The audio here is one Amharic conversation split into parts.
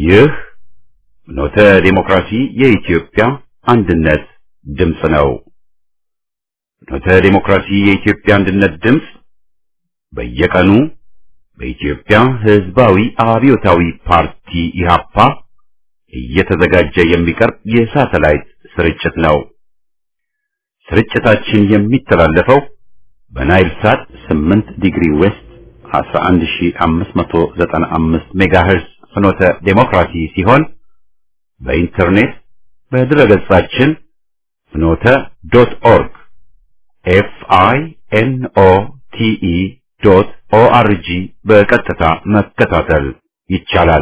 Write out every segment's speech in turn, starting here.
ይህ ኖተ ዲሞክራሲ የኢትዮጵያ አንድነት ድምፅ ነው። ኖተ ዲሞክራሲ የኢትዮጵያ አንድነት ድምፅ በየቀኑ በኢትዮጵያ ሕዝባዊ አብዮታዊ ፓርቲ ኢህአፓ እየተዘጋጀ የሚቀርብ የሳተላይት ስርጭት ነው። ስርጭታችን የሚተላለፈው በናይል ሳት 8 ዲግሪ ዌስት 11595 ሜጋሄርዝ ፍኖተ ዴሞክራሲ ሲሆን በኢንተርኔት በድረገጻችን ፍኖተ ዶት ኦርግ ኤፍ አይ ኤን ኦ ቲ ኢ ዶት ኦ አር ጂ በቀጥታ መከታተል ይቻላል።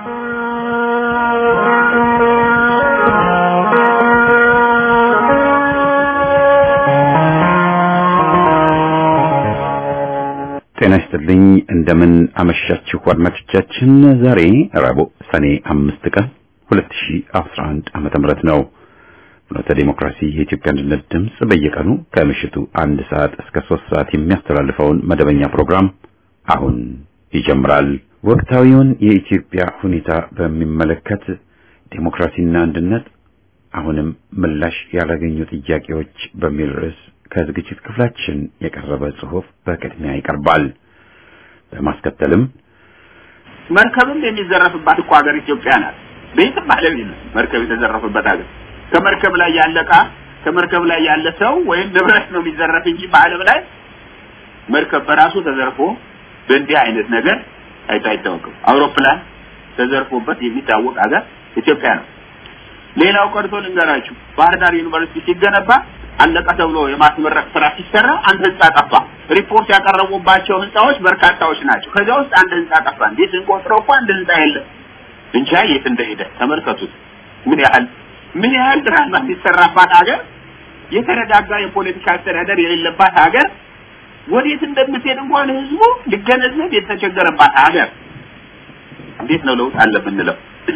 ጤና ይስጥልኝ። እንደምን አመሻችሁ አድማጮቻችን። ዛሬ ረቡዕ ሰኔ አምስት ቀን 2011 ዓመተ ምህረት ነው። ፍኖተ ዴሞክራሲ የኢትዮጵያ አንድነት ድምፅ በየቀኑ ከምሽቱ አንድ ሰዓት እስከ ሶስት ሰዓት የሚያስተላልፈውን መደበኛ ፕሮግራም አሁን ይጀምራል። ወቅታዊውን የኢትዮጵያ ሁኔታ በሚመለከት ዴሞክራሲና አንድነት አሁንም ምላሽ ያላገኙ ጥያቄዎች በሚል ርዕስ ከዝግጅት ክፍላችን የቀረበ ጽሑፍ በቅድሚያ ይቀርባል። በማስከተልም መርከብም የሚዘረፍባት እኮ ሀገር ኢትዮጵያ ናት። በየትም ዓለም የለም መርከብ የተዘረፈበት ሀገር። ከመርከብ ላይ ያለ ዕቃ ከመርከብ ላይ ያለ ሰው ወይም ንብረት ነው የሚዘረፍ እንጂ በዓለም ላይ መርከብ በራሱ ተዘርፎ በእንዲህ አይነት ነገር አይቶ አይታወቅም። አውሮፕላን ተዘርፎበት የሚታወቅ ሀገር ኢትዮጵያ ነው። ሌላው ቀርቶ ልንገራችሁ፣ ባህር ዳር ዩኒቨርሲቲ ሲገነባ አለቀ ተብሎ የማስመረቅ ስራ ሲሰራ አንድ ህንጻ ጠፋ። ሪፖርት ያቀረቡባቸው ህንጻዎች በርካታዎች ናቸው። ከዚያ ውስጥ አንድ ህንጻ ጠፋ። እንዴት ስንቆጥረው እኮ አንድ ህንጻ የለም። እንጃ የት እንደሄደ ተመልከቱት። ምን ያህል ምን ያህል ድራማ የሚሰራባት ሀገር፣ የተረጋጋ የፖለቲካ አስተዳደር የሌለባት ሀገር ወዴት እንደምትሄድ እንኳን ህዝቡ ሊገነዘብ የተቸገረባት ሀገር። እንዴት ነው ለውጥ አለ የምንለው?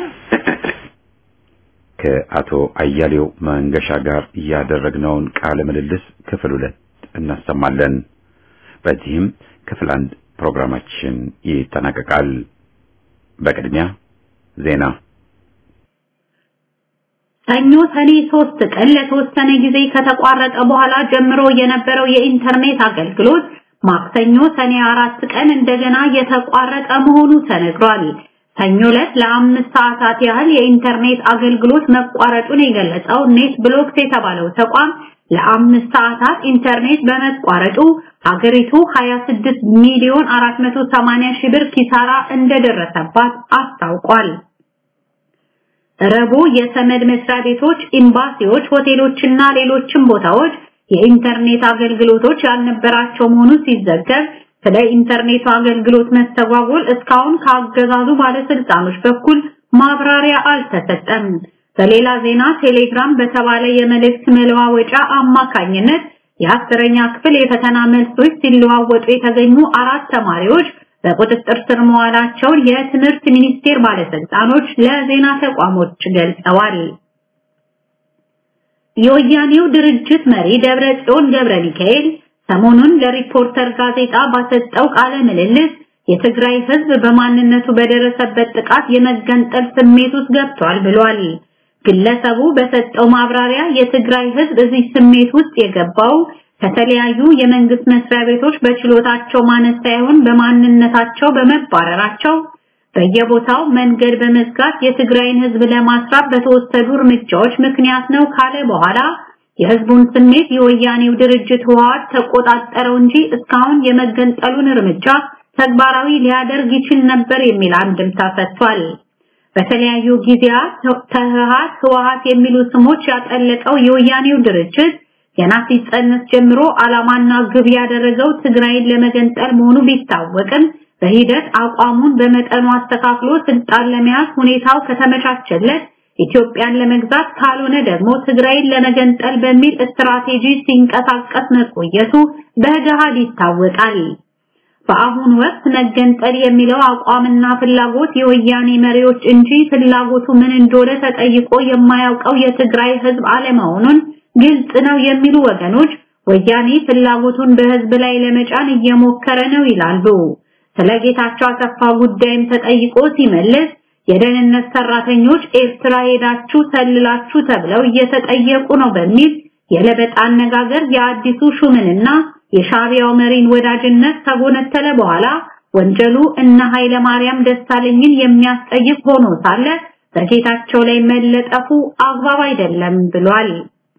ከአቶ አያሌው መንገሻ ጋር ያደረግነውን ቃለ ምልልስ ክፍል ሁለት እናሰማለን። በዚህም ክፍል አንድ ፕሮግራማችን ይጠናቀቃል። በቅድሚያ ዜና። ሰኞ ሰኔ ሶስት ቀን ለተወሰነ ጊዜ ከተቋረጠ በኋላ ጀምሮ የነበረው የኢንተርኔት አገልግሎት ማክሰኞ ሰኔ አራት ቀን እንደገና የተቋረጠ መሆኑ ተነግሯል። ሰኞ ዕለት ለአምስት ሰዓታት ያህል የኢንተርኔት አገልግሎት መቋረጡን የገለጸው ኔት ብሎክስ የተባለው ተቋም ለአምስት ሰዓታት ኢንተርኔት በመቋረጡ ሀገሪቱ 26 ሚሊዮን 480 ሺህ ብር ኪሳራ እንደደረሰባት አስታውቋል። ረቡዕ የሰመድ መስሪያ ቤቶች፣ ኤምባሲዎች፣ ሆቴሎችና ሌሎችም ቦታዎች የኢንተርኔት አገልግሎቶች ያልነበራቸው መሆኑ ሲዘገብ ስለ ኢንተርኔቱ አገልግሎት መስተጓጎል እስካሁን ከአገዛዙ ባለስልጣኖች በኩል ማብራሪያ አልተሰጠም። በሌላ ዜና ቴሌግራም በተባለ የመልእክት መለዋወጫ አማካኝነት የአስረኛ ክፍል የፈተና መልሶች ሲለዋወጡ የተገኙ አራት ተማሪዎች በቁጥጥር ስር መዋላቸውን የትምህርት ሚኒስቴር ባለስልጣኖች ለዜና ተቋሞች ገልጸዋል። የወያኔው ድርጅት መሪ ደብረ ጽዮን ገብረ ሚካኤል ሰሞኑን ለሪፖርተር ጋዜጣ ባሰጠው ቃለ ምልልስ የትግራይ ሕዝብ በማንነቱ በደረሰበት ጥቃት የመገንጠል ስሜት ውስጥ ገብቷል ብሏል። ግለሰቡ በሰጠው ማብራሪያ የትግራይ ሕዝብ እዚህ ስሜት ውስጥ የገባው ከተለያዩ የመንግስት መስሪያ ቤቶች በችሎታቸው ማነስ ሳይሆን በማንነታቸው በመባረራቸው በየቦታው መንገድ በመዝጋት የትግራይን ሕዝብ ለማስራብ በተወሰዱ እርምጃዎች ምክንያት ነው ካለ በኋላ የህዝቡን ስሜት የወያኔው ድርጅት ህወሓት ተቆጣጠረው እንጂ እስካሁን የመገንጠሉን እርምጃ ተግባራዊ ሊያደርግ ይችል ነበር የሚል አንድምታ ሰጥቷል። በተለያዩ ጊዜያት ተህሃት ህወሓት የሚሉ ስሞች ያጠለቀው የወያኔው ድርጅት ገና ሲጸነስ ጀምሮ ዓላማና ግብ ያደረገው ትግራይን ለመገንጠል መሆኑ ቢታወቅም በሂደት አቋሙን በመጠኑ አስተካክሎ ስልጣን ለመያዝ ሁኔታው ከተመቻቸለት ኢትዮጵያን ለመግዛት ካልሆነ ደግሞ ትግራይን ለመገንጠል በሚል ስትራቴጂ ሲንቀሳቀስ መቆየቱ በገሃድ ይታወቃል። በአሁኑ ወቅት መገንጠል የሚለው አቋምና ፍላጎት የወያኔ መሪዎች እንጂ ፍላጎቱ ምን እንደሆነ ተጠይቆ የማያውቀው የትግራይ ህዝብ አለመሆኑን ግልጽ ነው የሚሉ ወገኖች ወያኔ ፍላጎቱን በህዝብ ላይ ለመጫን እየሞከረ ነው ይላሉ። ስለ ጌታቸው አሰፋ ጉዳይም ተጠይቆ ሲመልስ የደህንነት ሰራተኞች ኤርትራ ሄዳችሁ ሰልላችሁ ተብለው እየተጠየቁ ነው በሚል የለበጣ አነጋገር የአዲሱ ሹምንና የሻቢያው መሪን ወዳጅነት ከጎነተለ በኋላ ወንጀሉ እነ ኃይለ ማርያም ደሳለኝን የሚያስጠይቅ ሆኖ ሳለ በጌታቸው ላይ መለጠፉ አግባብ አይደለም ብሏል።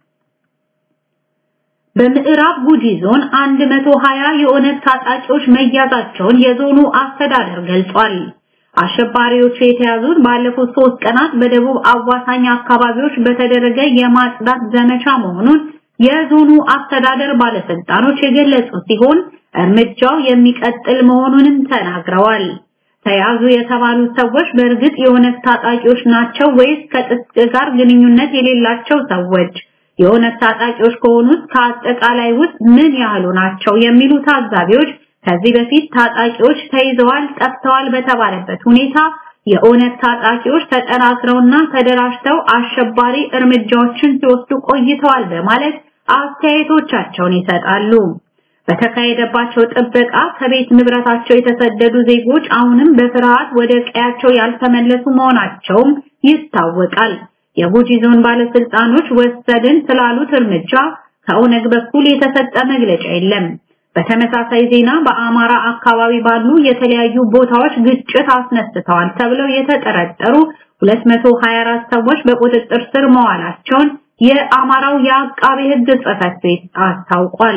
በምዕራብ ጉጂ ዞን 120 የኦነግ ታጣቂዎች መያዛቸውን የዞኑ አስተዳደር ገልጿል። አሸባሪዎቹ የተያዙት ባለፉት ሶስት ቀናት በደቡብ አዋሳኝ አካባቢዎች በተደረገ የማጽዳት ዘመቻ መሆኑን የዞኑ አስተዳደር ባለስልጣኖች የገለጹ ሲሆን እርምጃው የሚቀጥል መሆኑንም ተናግረዋል። ተያዙ የተባሉት ሰዎች በእርግጥ የኦነግ ታጣቂዎች ናቸው ወይስ ከጥቅ ጋር ግንኙነት የሌላቸው ሰዎች? የኦነግ ታጣቂዎች ከሆኑት ከአጠቃላይ ውስጥ ምን ያህሉ ናቸው የሚሉ ታዛቢዎች ከዚህ በፊት ታጣቂዎች ተይዘዋል፣ ጠፍተዋል በተባለበት ሁኔታ የኦነግ ታጣቂዎች ተጠናክረውና ተደራጅተው አሸባሪ እርምጃዎችን ሲወስዱ ቆይተዋል በማለት አስተያየቶቻቸውን ይሰጣሉ። በተካሄደባቸው ጥበቃ ከቤት ንብረታቸው የተሰደዱ ዜጎች አሁንም በፍርሃት ወደ ቀያቸው ያልተመለሱ መሆናቸውም ይታወቃል። የጉጂ ዞን ባለስልጣኖች ወሰድን ስላሉት እርምጃ ከኦነግ በኩል የተሰጠ መግለጫ የለም። በተመሳሳይ ዜና በአማራ አካባቢ ባሉ የተለያዩ ቦታዎች ግጭት አስነስተዋል ተብለው የተጠረጠሩ 224 ሰዎች በቁጥጥር ስር መዋላቸውን የአማራው የአቃቤ ሕግ ጽሕፈት ቤት አስታውቋል።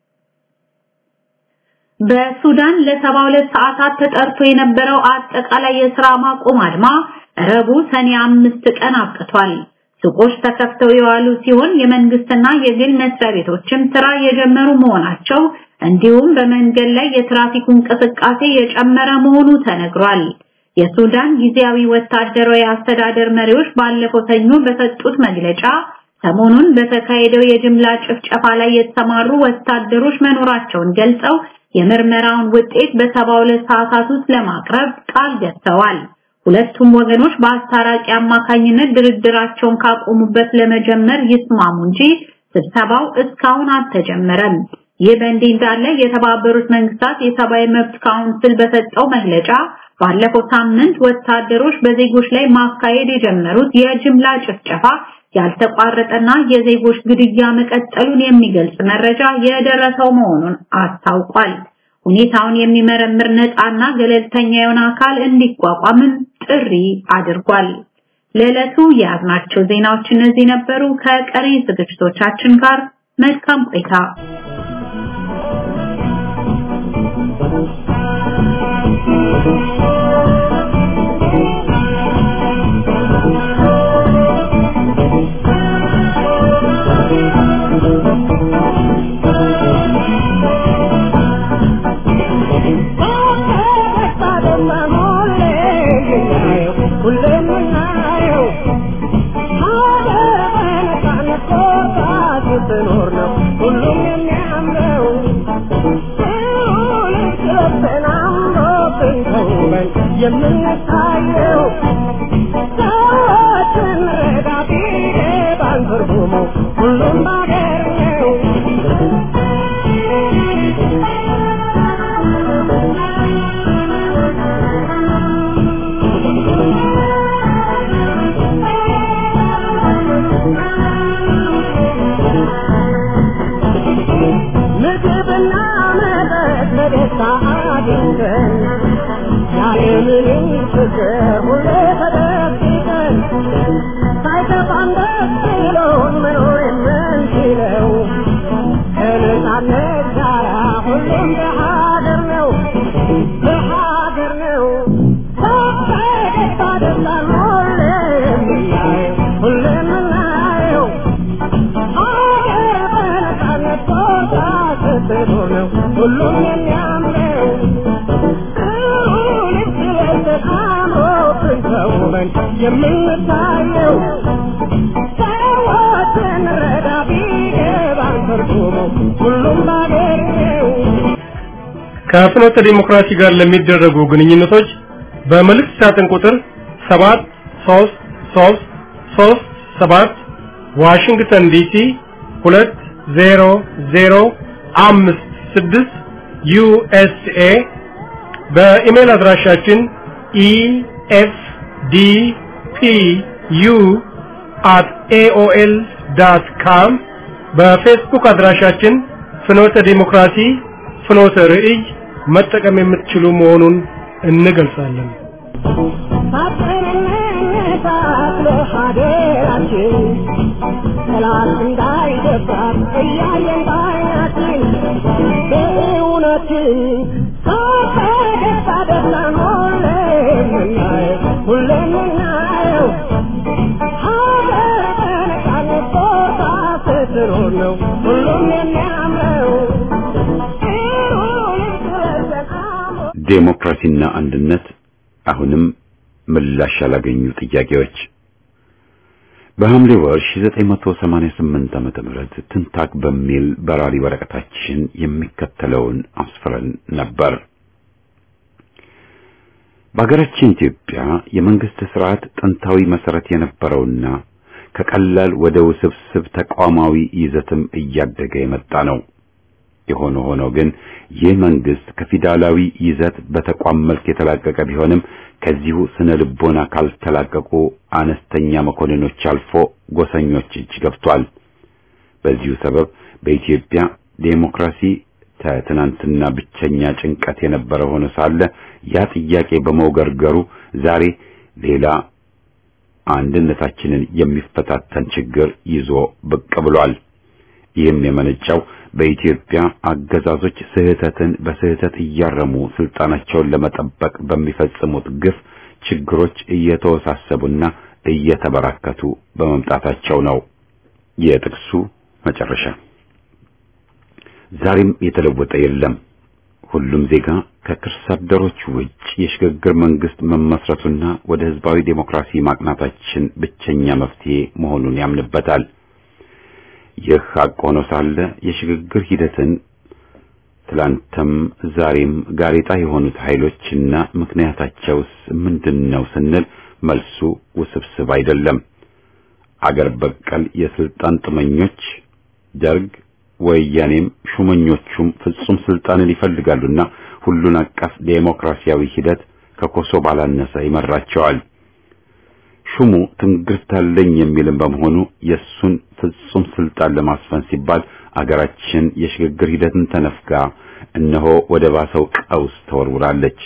በሱዳን ለ72 ሰዓታት ተጠርቶ የነበረው አጠቃላይ የሥራ ማቆም አድማ ረቡዕ ሰኔ አምስት ቀን አብቅቷል። ሱቆች ተከፍተው የዋሉ ሲሆን የመንግስትና የግል መስሪያ ቤቶችም ስራ የጀመሩ መሆናቸው እንዲሁም በመንገድ ላይ የትራፊክ እንቅስቃሴ የጨመረ መሆኑ ተነግሯል። የሱዳን ጊዜያዊ ወታደራዊ አስተዳደር መሪዎች ባለፈው ሰኞ በሰጡት መግለጫ ሰሞኑን በተካሄደው የጅምላ ጭፍጨፋ ላይ የተሰማሩ ወታደሮች መኖራቸውን ገልጸው የምርመራውን ውጤት በ72 ሰዓታት ውስጥ ለማቅረብ ቃል ገብተዋል። ሁለቱም ወገኖች በአስታራቂ አማካኝነት ድርድራቸውን ካቆሙበት ለመጀመር ይስማሙ እንጂ ስብሰባው እስካሁን አልተጀመረም። ይህ በእንዲህ እንዳለ የተባበሩት መንግስታት የሰብአዊ መብት ካውንስል በሰጠው መግለጫ ባለፈው ሳምንት ወታደሮች በዜጎች ላይ ማካሄድ የጀመሩት የጅምላ ጭፍጨፋ ያልተቋረጠና የዜጎች ግድያ መቀጠሉን የሚገልጽ መረጃ የደረሰው መሆኑን አስታውቋል። ሁኔታውን የሚመረምር ነፃና ገለልተኛ የሆነ አካል እንዲቋቋምም ጥሪ አድርጓል። ለዕለቱ የያዝናቸው ዜናዎች እነዚህ ነበሩ። ከቀሪ ዝግጅቶቻችን ጋር መልካም ቆይታ። የምንታየው ሰዎችን ረዳ ቢገባን ትርጉሙ ሁሉም ባገር ነው። ምግብና መጠጥ በደስታ አግኝተን ያለምንም ችግር ሁሌ ተደብቀን ሳይከፋን ደስ ብሎን መኖር የምንችለው ከነፃነት ጋራ ሁሉም በሀገር ነው በሀገር ነው ፈገግታ ደስታን ሁሌ የምናየው ሁሌ የምናየው ሀገር በነፃነት ቦታ ስትኖር ነው ሁሉም የሚያምረው ተውበን የምንታየው ሰዎችን ረዳ ቢገባን ትርጉሙ ሁሉም ባገር ነው። ከፍኖተ ዲሞክራሲ ጋር ለሚደረጉ ግንኙነቶች በመልእክት ሳጥን ቁጥር 73337 ዋሽንግተን ዲሲ 20056 ዩኤስኤ በኢሜል አድራሻችን ኢኤፍ ዲ ፒ ዩ አት ኤኦኤል ዳት ካም በፌስቡክ አድራሻችን ፍኖተ ዲሞክራሲ ፍኖተ ርዕይ መጠቀም የምትችሉ መሆኑን እንገልጻለን። ሳትነሳት ሀገራችን ጠላት እንዳይደፍራት እያየን ባይናችን በእውነትን ከፈገግታ ደስታን ሁሌ የምናየው ሁሌ የምናየው ሀገር በነፃነት ቦታ ስትኖር ነው ሁሉም የሚያምረው ጥሩን ስለዘን አሞ ዴሞክራሲና አንድነት አሁንም ምላሽ ያላገኙ ጥያቄዎች በሐምሌ ወር 1988 ዓመተ ምህረት ትንታግ በሚል በራሪ ወረቀታችን የሚከተለውን አስፍረን ነበር። በሀገራችን ኢትዮጵያ የመንግስት ስርዓት ጥንታዊ መሰረት የነበረውና ከቀላል ወደ ውስብስብ ተቋማዊ ይዘትም እያደገ የመጣ ነው። የሆነ ሆኖ ግን ይህ መንግስት ከፊውዳላዊ ይዘት በተቋም መልክ የተላቀቀ ቢሆንም ከዚሁ ስነ ልቦና ካልተላቀቁ አነስተኛ መኮንኖች አልፎ ጎሰኞች እጅ ገብቷል። በዚሁ ሰበብ በኢትዮጵያ ዴሞክራሲ ከትናንትና ብቸኛ ጭንቀት የነበረ ሆኖ ሳለ ያ ጥያቄ በመውገርገሩ ዛሬ ሌላ አንድነታችንን የሚፈታተን ችግር ይዞ ብቅ ብሏል። ይህም የመነጨው በኢትዮጵያ አገዛዞች ስህተትን በስህተት እያረሙ ስልጣናቸውን ለመጠበቅ በሚፈጽሙት ግፍ ችግሮች እየተወሳሰቡና እየተበራከቱ በመምጣታቸው ነው። የጥቅሱ መጨረሻ ዛሬም የተለወጠ የለም። ሁሉም ዜጋ ከክርስ አደሮች ውጭ የሽግግር መንግስት መመስረቱና ወደ ህዝባዊ ዴሞክራሲ ማቅናታችን ብቸኛ መፍትሄ መሆኑን ያምንበታል። ይህ ሐቅ ሆኖ ሳለ የሽግግር ሂደትን ትላንትም ዛሬም ጋሬጣ የሆኑት ኃይሎችና ምክንያታቸውስ ምንድነው ስንል መልሱ ውስብስብ አይደለም። አገር በቀል የስልጣን ጥመኞች ደርግ፣ ወያኔም ሹመኞቹም ፍጹም ስልጣንን ይፈልጋሉና ሁሉን አቀፍ ዴሞክራሲያዊ ሂደት ከኮሶ ባላነሰ ይመራቸዋል። ሹሙ ትንግርት አለኝ የሚልም በመሆኑ የሱን ፍጹም ስልጣን ለማስፈን ሲባል አገራችን የሽግግር ሂደትን ተነፍጋ እነሆ ወደ ባሰው ቀውስ ተወርውራለች።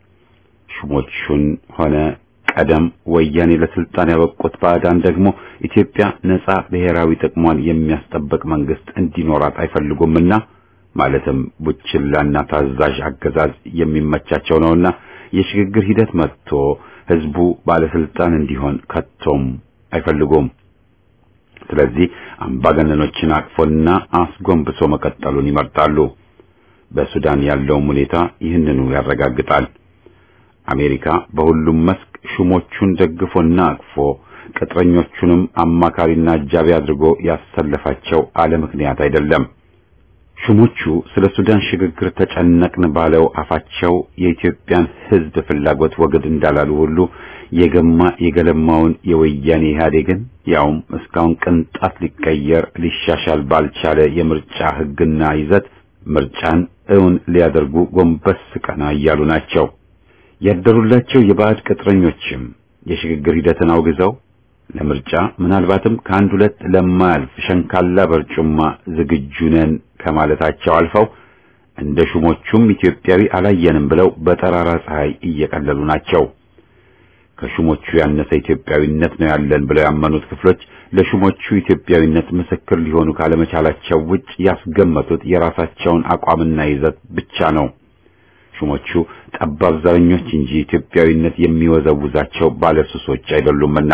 ሹሞቹን ሆነ ቀደም ወያኔ ለስልጣን ያበቁት ባዕዳን ደግሞ ኢትዮጵያ ነጻ ብሔራዊ ጥቅሟን የሚያስጠብቅ መንግስት እንዲኖራት አይፈልጉምና ማለትም ቡችላና ታዛዥ አገዛዝ የሚመቻቸው ነውና የሽግግር ሂደት መጥቶ ህዝቡ ባለስልጣን እንዲሆን ከቶም አይፈልጉም። ስለዚህ አምባገነኖችን አቅፎና አስጎንብሶ መቀጠሉን ይመርጣሉ። በሱዳን ያለውም ሁኔታ ይህንኑ ያረጋግጣል። አሜሪካ በሁሉም መስክ ሹሞቹን ደግፎና አቅፎ ቅጥረኞቹንም አማካሪና አጃቢ አድርጎ ያሰለፋቸው አለ ምክንያት አይደለም። ሹሞቹ ስለ ሱዳን ሽግግር ተጨነቅን ባለው አፋቸው የኢትዮጵያን ህዝብ ፍላጎት ወግድ እንዳላሉ ሁሉ የገማ የገለማውን የወያኔ ኢህአዴግን ያውም እስካሁን ቅንጣት ሊቀየር ሊሻሻል ባልቻለ የምርጫ ህግና ይዘት ምርጫን እውን ሊያደርጉ ጎንበስ ቀና እያሉ ናቸው። ያደሩላቸው የባዕድ ቅጥረኞችም የሽግግር ሂደትን አውግዘው ለምርጫ ምናልባትም ከአንድ ሁለት ለማያልፍ ሸንካላ በርጩማ ዝግጁ ነን ከማለታቸው አልፈው እንደ ሹሞቹም ኢትዮጵያዊ አላየንም ብለው በጠራራ ፀሐይ እየቀለሉ ናቸው። ከሹሞቹ ያነሰ ኢትዮጵያዊነት ነው ያለን ብለው ያመኑት ክፍሎች ለሹሞቹ ኢትዮጵያዊነት ምስክር ሊሆኑ ካለመቻላቸው ውጭ ያስገመቱት የራሳቸውን አቋምና ይዘት ብቻ ነው። ሹሞቹ ጠባብ ዘረኞች እንጂ ኢትዮጵያዊነት የሚወዘውዛቸው ባለሱሶች አይደሉምና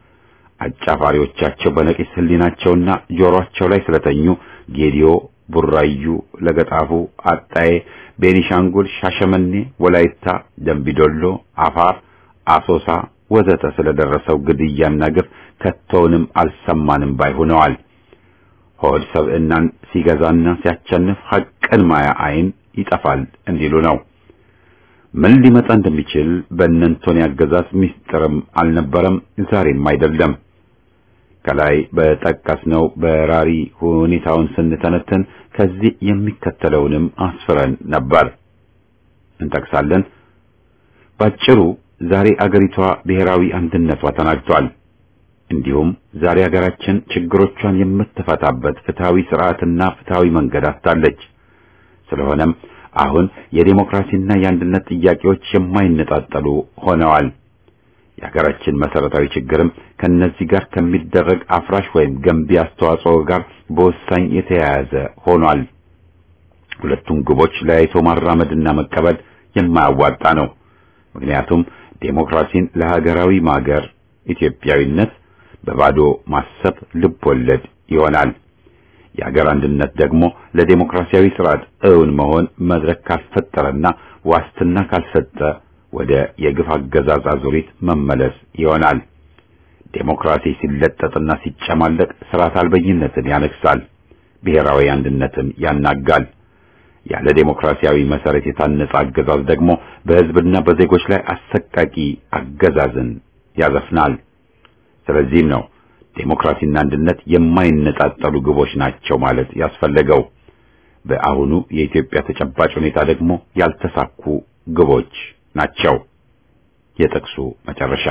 አጫፋሪዎቻቸው በነቂስ ህሊናቸውና ጆሮአቸው ላይ ስለተኙ ጌዲዮ፣ ቡራዩ፣ ለገጣፉ፣ አጣዬ፣ ቤኒሻንጉል፣ ሻሸመኔ፣ ወላይታ፣ ደምቢዶሎ፣ አፋር፣ አሶሳ ወዘተ ስለደረሰው ግድያና ግፍ ከቶውንም አልሰማንም ባይ ሆነዋል። ሆድ ሰብዕናን ሲገዛና ሲያቸንፍ ሐቅን ማያ አይን ይጠፋል እንዲሉ ነው። ምን ሊመጣ እንደሚችል በእነንቶኒ አገዛዝ ምስጢርም አልነበረም፣ ዛሬም አይደለም። ከላይ በጠቀስነው በራሪ ሁኔታውን ስንተነትን ከዚህ የሚከተለውንም አስፍረን ነበር። እንጠቅሳለን። ባጭሩ ዛሬ አገሪቷ ብሔራዊ አንድነቷ ተናግቷል። እንዲሁም ዛሬ አገራችን ችግሮቿን የምትፈታበት ፍትሃዊ ስርዓትና ፍትሃዊ መንገድ አጥታለች። ስለሆነም አሁን የዴሞክራሲና የአንድነት ጥያቄዎች የማይነጣጠሉ ሆነዋል። የሀገራችን መሰረታዊ ችግርም ከነዚህ ጋር ከሚደረግ አፍራሽ ወይም ገንቢ አስተዋጽኦ ጋር በወሳኝ የተያያዘ ሆኗል። ሁለቱም ግቦች ለያይቶ ማራመድና መቀበል የማያዋጣ ነው። ምክንያቱም ዴሞክራሲን ለሀገራዊ ማገር ኢትዮጵያዊነት በባዶ ማሰብ ልብ ወለድ ይሆናል። የሀገር አንድነት ደግሞ ለዴሞክራሲያዊ ስርዓት እውን መሆን መድረክ ካልፈጠረና ዋስትና ካልሰጠ ወደ የግፍ አገዛዝ አዙሪት መመለስ ይሆናል። ዴሞክራሲ ሲለጠጥና ሲጨማለቅ ስርዓት አልበኝነትን ያነግሳል፣ ብሔራዊ አንድነትን ያናጋል። ያለ ዴሞክራሲያዊ መሰረት የታነጸ አገዛዝ ደግሞ በሕዝብና በዜጎች ላይ አሰቃቂ አገዛዝን ያዘፍናል። ስለዚህም ነው ዴሞክራሲና አንድነት የማይነጣጠሉ ግቦች ናቸው ማለት ያስፈለገው። በአሁኑ የኢትዮጵያ ተጨባጭ ሁኔታ ደግሞ ያልተሳኩ ግቦች ናቸው። የጥቅሱ መጨረሻ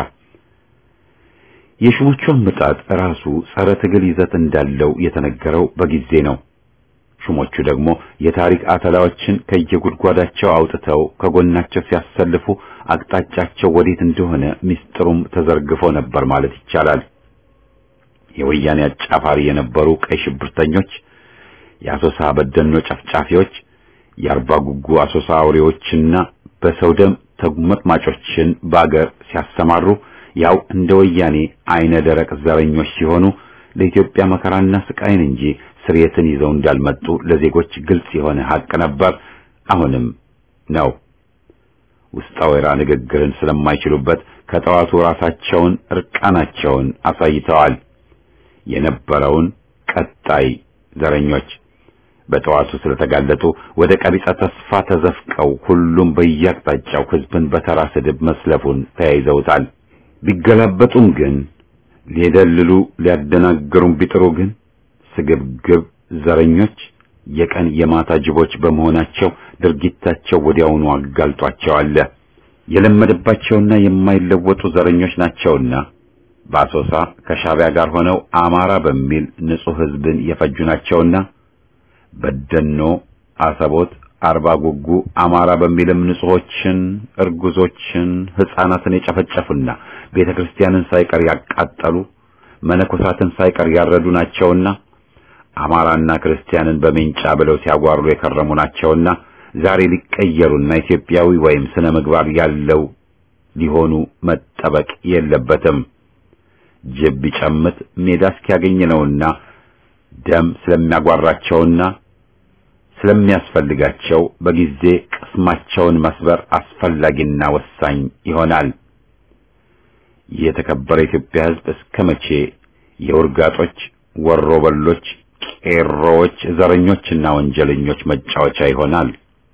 የሹሞቹ አመጣጥ ራሱ ጸረ ትግል ይዘት እንዳለው የተነገረው በጊዜ ነው። ሹሞቹ ደግሞ የታሪክ አተላዎችን ከየጉድጓዳቸው አውጥተው ከጎናቸው ሲያሰልፉ አቅጣጫቸው ወዴት እንደሆነ ምስጢሩም ተዘርግፎ ነበር ማለት ይቻላል። የወያኔ አጫፋሪ የነበሩ ቀይ ሽብርተኞች፣ የአሶሳ በደኖ ጨፍጫፊዎች፣ የአርባ ጉጉ አሶሳ አውሬዎችና በሰው ደም ተጉመጥማጮችን በአገር ሲያሰማሩ ያው እንደ ወያኔ አይነ ደረቅ ዘረኞች ሲሆኑ ለኢትዮጵያ መከራና ስቃይን እንጂ ስርየትን ይዘው እንዳልመጡ ለዜጎች ግልጽ የሆነ ሀቅ ነበር፣ አሁንም ነው። ውስጠ ወይራ ንግግርን ስለማይችሉበት ከጠዋቱ ራሳቸውን እርቃናቸውን አሳይተዋል። የነበረውን ቀጣይ ዘረኞች በጠዋቱ ስለተጋለጡ ወደ ቀቢጸ ተስፋ ተዘፍቀው ሁሉም በየአቅጣጫው ሕዝብን በተራ ስድብ መስለፉን ተያይዘውታል። ቢገላበጡም ግን ሊደልሉ ሊያደናግሩም ቢጥሩ ግን ስግብግብ ዘረኞች የቀን የማታ ጅቦች በመሆናቸው ድርጊታቸው ወዲያውኑ አጋልጧቸዋል። የለመደባቸውና የማይለወጡ ዘረኞች ናቸውና በአሶሳ ከሻቢያ ጋር ሆነው አማራ በሚል ንጹሕ ሕዝብን የፈጁ ናቸውና በደኖ፣ አሰቦት፣ አርባ ጉጉ አማራ በሚልም ንጹሖችን፣ እርጉዞችን፣ ሕፃናትን የጨፈጨፉና ቤተ ክርስቲያንን ሳይቀር ያቃጠሉ መነኮሳትን ሳይቀር ያረዱ ናቸውና አማራና ክርስቲያንን በሜንጫ ብለው ሲያጓሩ የከረሙ ናቸውና ዛሬ ሊቀየሩና ኢትዮጵያዊ ወይም ስነ ምግባር ያለው ሊሆኑ መጠበቅ የለበትም። ጅብ ቢጨምት ሜዳ እስኪያገኝ ነውና ደም ስለሚያጓራቸውና ስለሚያስፈልጋቸው በጊዜ ቅስማቸውን መስበር አስፈላጊና ወሳኝ ይሆናል። የተከበረ የኢትዮጵያ ሕዝብ እስከ መቼ የውርጋጦች፣ ወሮበሎች፣ ቄሮዎች፣ ዘረኞችና ወንጀለኞች መጫወቻ ይሆናል?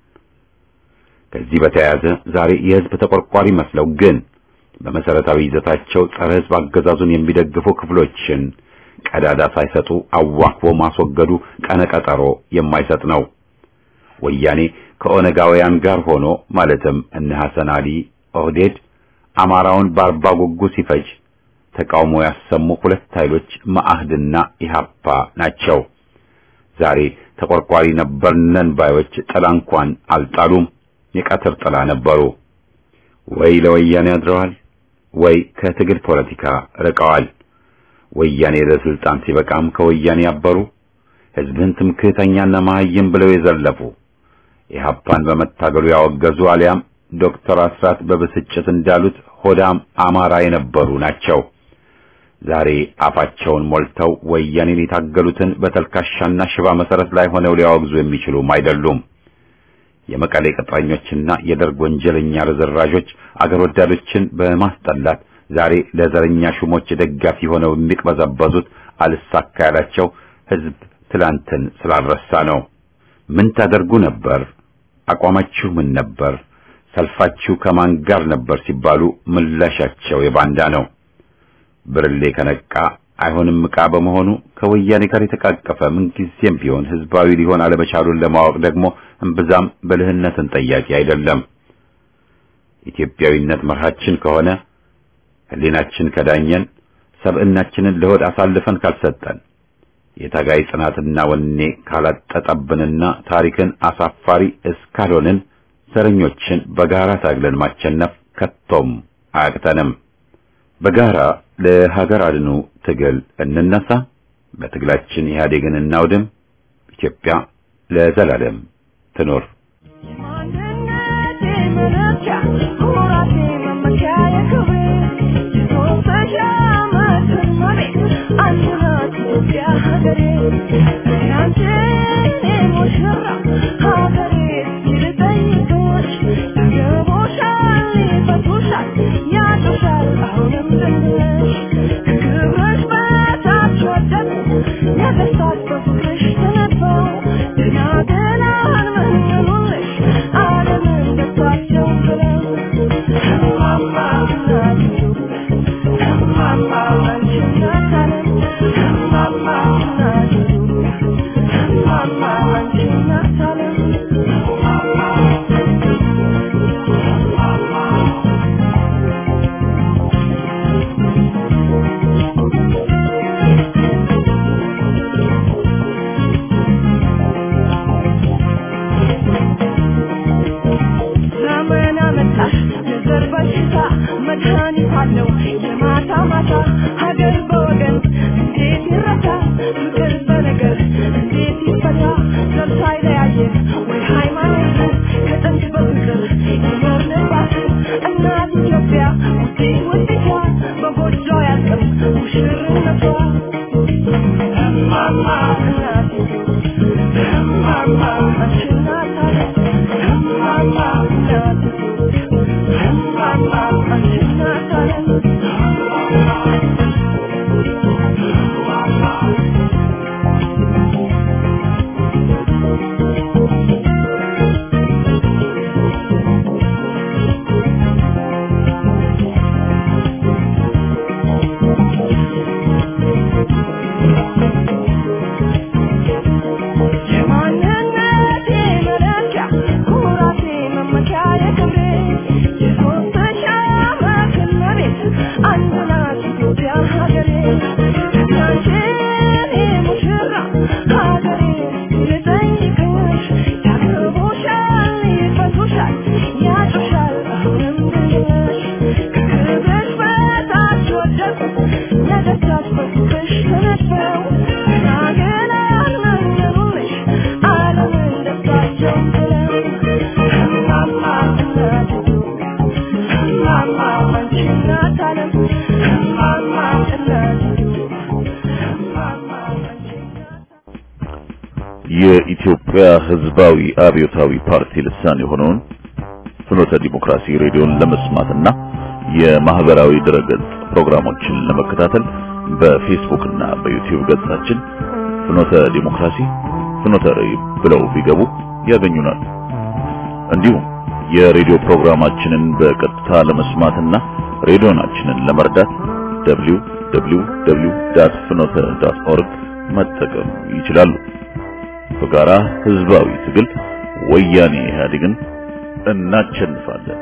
ከዚህ በተያያዘ ዛሬ የሕዝብ ተቆርቋሪ መስለው ግን በመሰረታዊ ይዘታቸው ጸረ ሕዝብ አገዛዙን የሚደግፉ ክፍሎችን ቀዳዳ ሳይሰጡ አዋክቦ ማስወገዱ ቀነቀጠሮ የማይሰጥ ነው። ወያኔ ከኦነጋውያን ጋር ሆኖ ማለትም እነ ሐሰን አሊ ኦህዴድ አማራውን በአርባ ጉጉ ሲፈጅ ተቃውሞ ያሰሙ ሁለት ኃይሎች መአህድና ኢሃፓ ናቸው። ዛሬ ተቆርቋሪ ነበርነን ባዮች ጥላ እንኳን አልጣሉም፣ የቀትር ጥላ ነበሩ። ወይ ለወያኔ አድረዋል፣ ወይ ከትግል ፖለቲካ ርቀዋል። ወያኔ ለስልጣን ሲበቃም ከወያኔ ያበሩ፣ ሕዝብን ትምክህተኛና መሀይም ብለው የዘለፉ ኢህአፓን በመታገሉ ያወገዙ አሊያም ዶክተር አስራት በብስጭት እንዳሉት ሆዳም አማራ የነበሩ ናቸው። ዛሬ አፋቸውን ሞልተው ወያኔን የታገሉትን በተልካሻና ሽባ መሰረት ላይ ሆነው ሊያወግዙ የሚችሉም አይደሉም። የመቀሌ ቅጥረኞችና የደርግ ወንጀለኛ ርዝራዦች አገር ወዳዶችን በማስጠላት ዛሬ ለዘረኛ ሹሞች ደጋፊ ሆነው የሚቅበዘበዙት አልሳካ ያላቸው ሕዝብ ትላንትን ስላልረሳ ነው። ምን ታደርጉ ነበር? አቋማችሁ ምን ነበር? ሰልፋችሁ ከማን ጋር ነበር ሲባሉ ምላሻቸው የባንዳ ነው። ብርሌ ከነቃ አይሆንም ዕቃ በመሆኑ ከወያኔ ጋር የተቃቀፈ ምንጊዜም ቢሆን ህዝባዊ ሊሆን አለመቻሉን ለማወቅ ደግሞ እምብዛም ብልህነትን ጠያቂ አይደለም። ኢትዮጵያዊነት መርሃችን ከሆነ ሕሊናችን ከዳኘን ሰብዕናችንን ለሆድ አሳልፈን ካልሰጠን የታጋይ ጽናትና ወኔ ካላጠጠብንና ታሪክን አሳፋሪ እስካልሆንን ዘረኞችን በጋራ ታግለን ማቸነፍ ከቶም አያቅተንም። በጋራ ለሀገር አድኑ ትግል እንነሳ። በትግላችን ኢህአዴግን እናውድም። ኢትዮጵያ ለዘላለም ትኖር። የኢትዮጵያ ሕዝባዊ አብዮታዊ ፓርቲ ልሳን የሆነውን ፍኖተ ዲሞክራሲ ሬዲዮን ለመስማትና የማህበራዊ ድረገጽ ፕሮግራሞችን ለመከታተል በፌስቡክ እና በዩቲዩብ ገጻችን ፍኖተ ዲሞክራሲ ፍኖተ ራዕይ ብለው ቢገቡ ያገኙናል። እንዲሁም የሬዲዮ ፕሮግራማችንን በቀጥታ ለመስማትና ሬዲዮናችንን ለመርዳት www.ፍኖተ.ኦርግ መጠቀም ይችላሉ። በጋራ ህዝባዊ ትግል ወያኔ ኢህአዴግን እናቸንፋለን።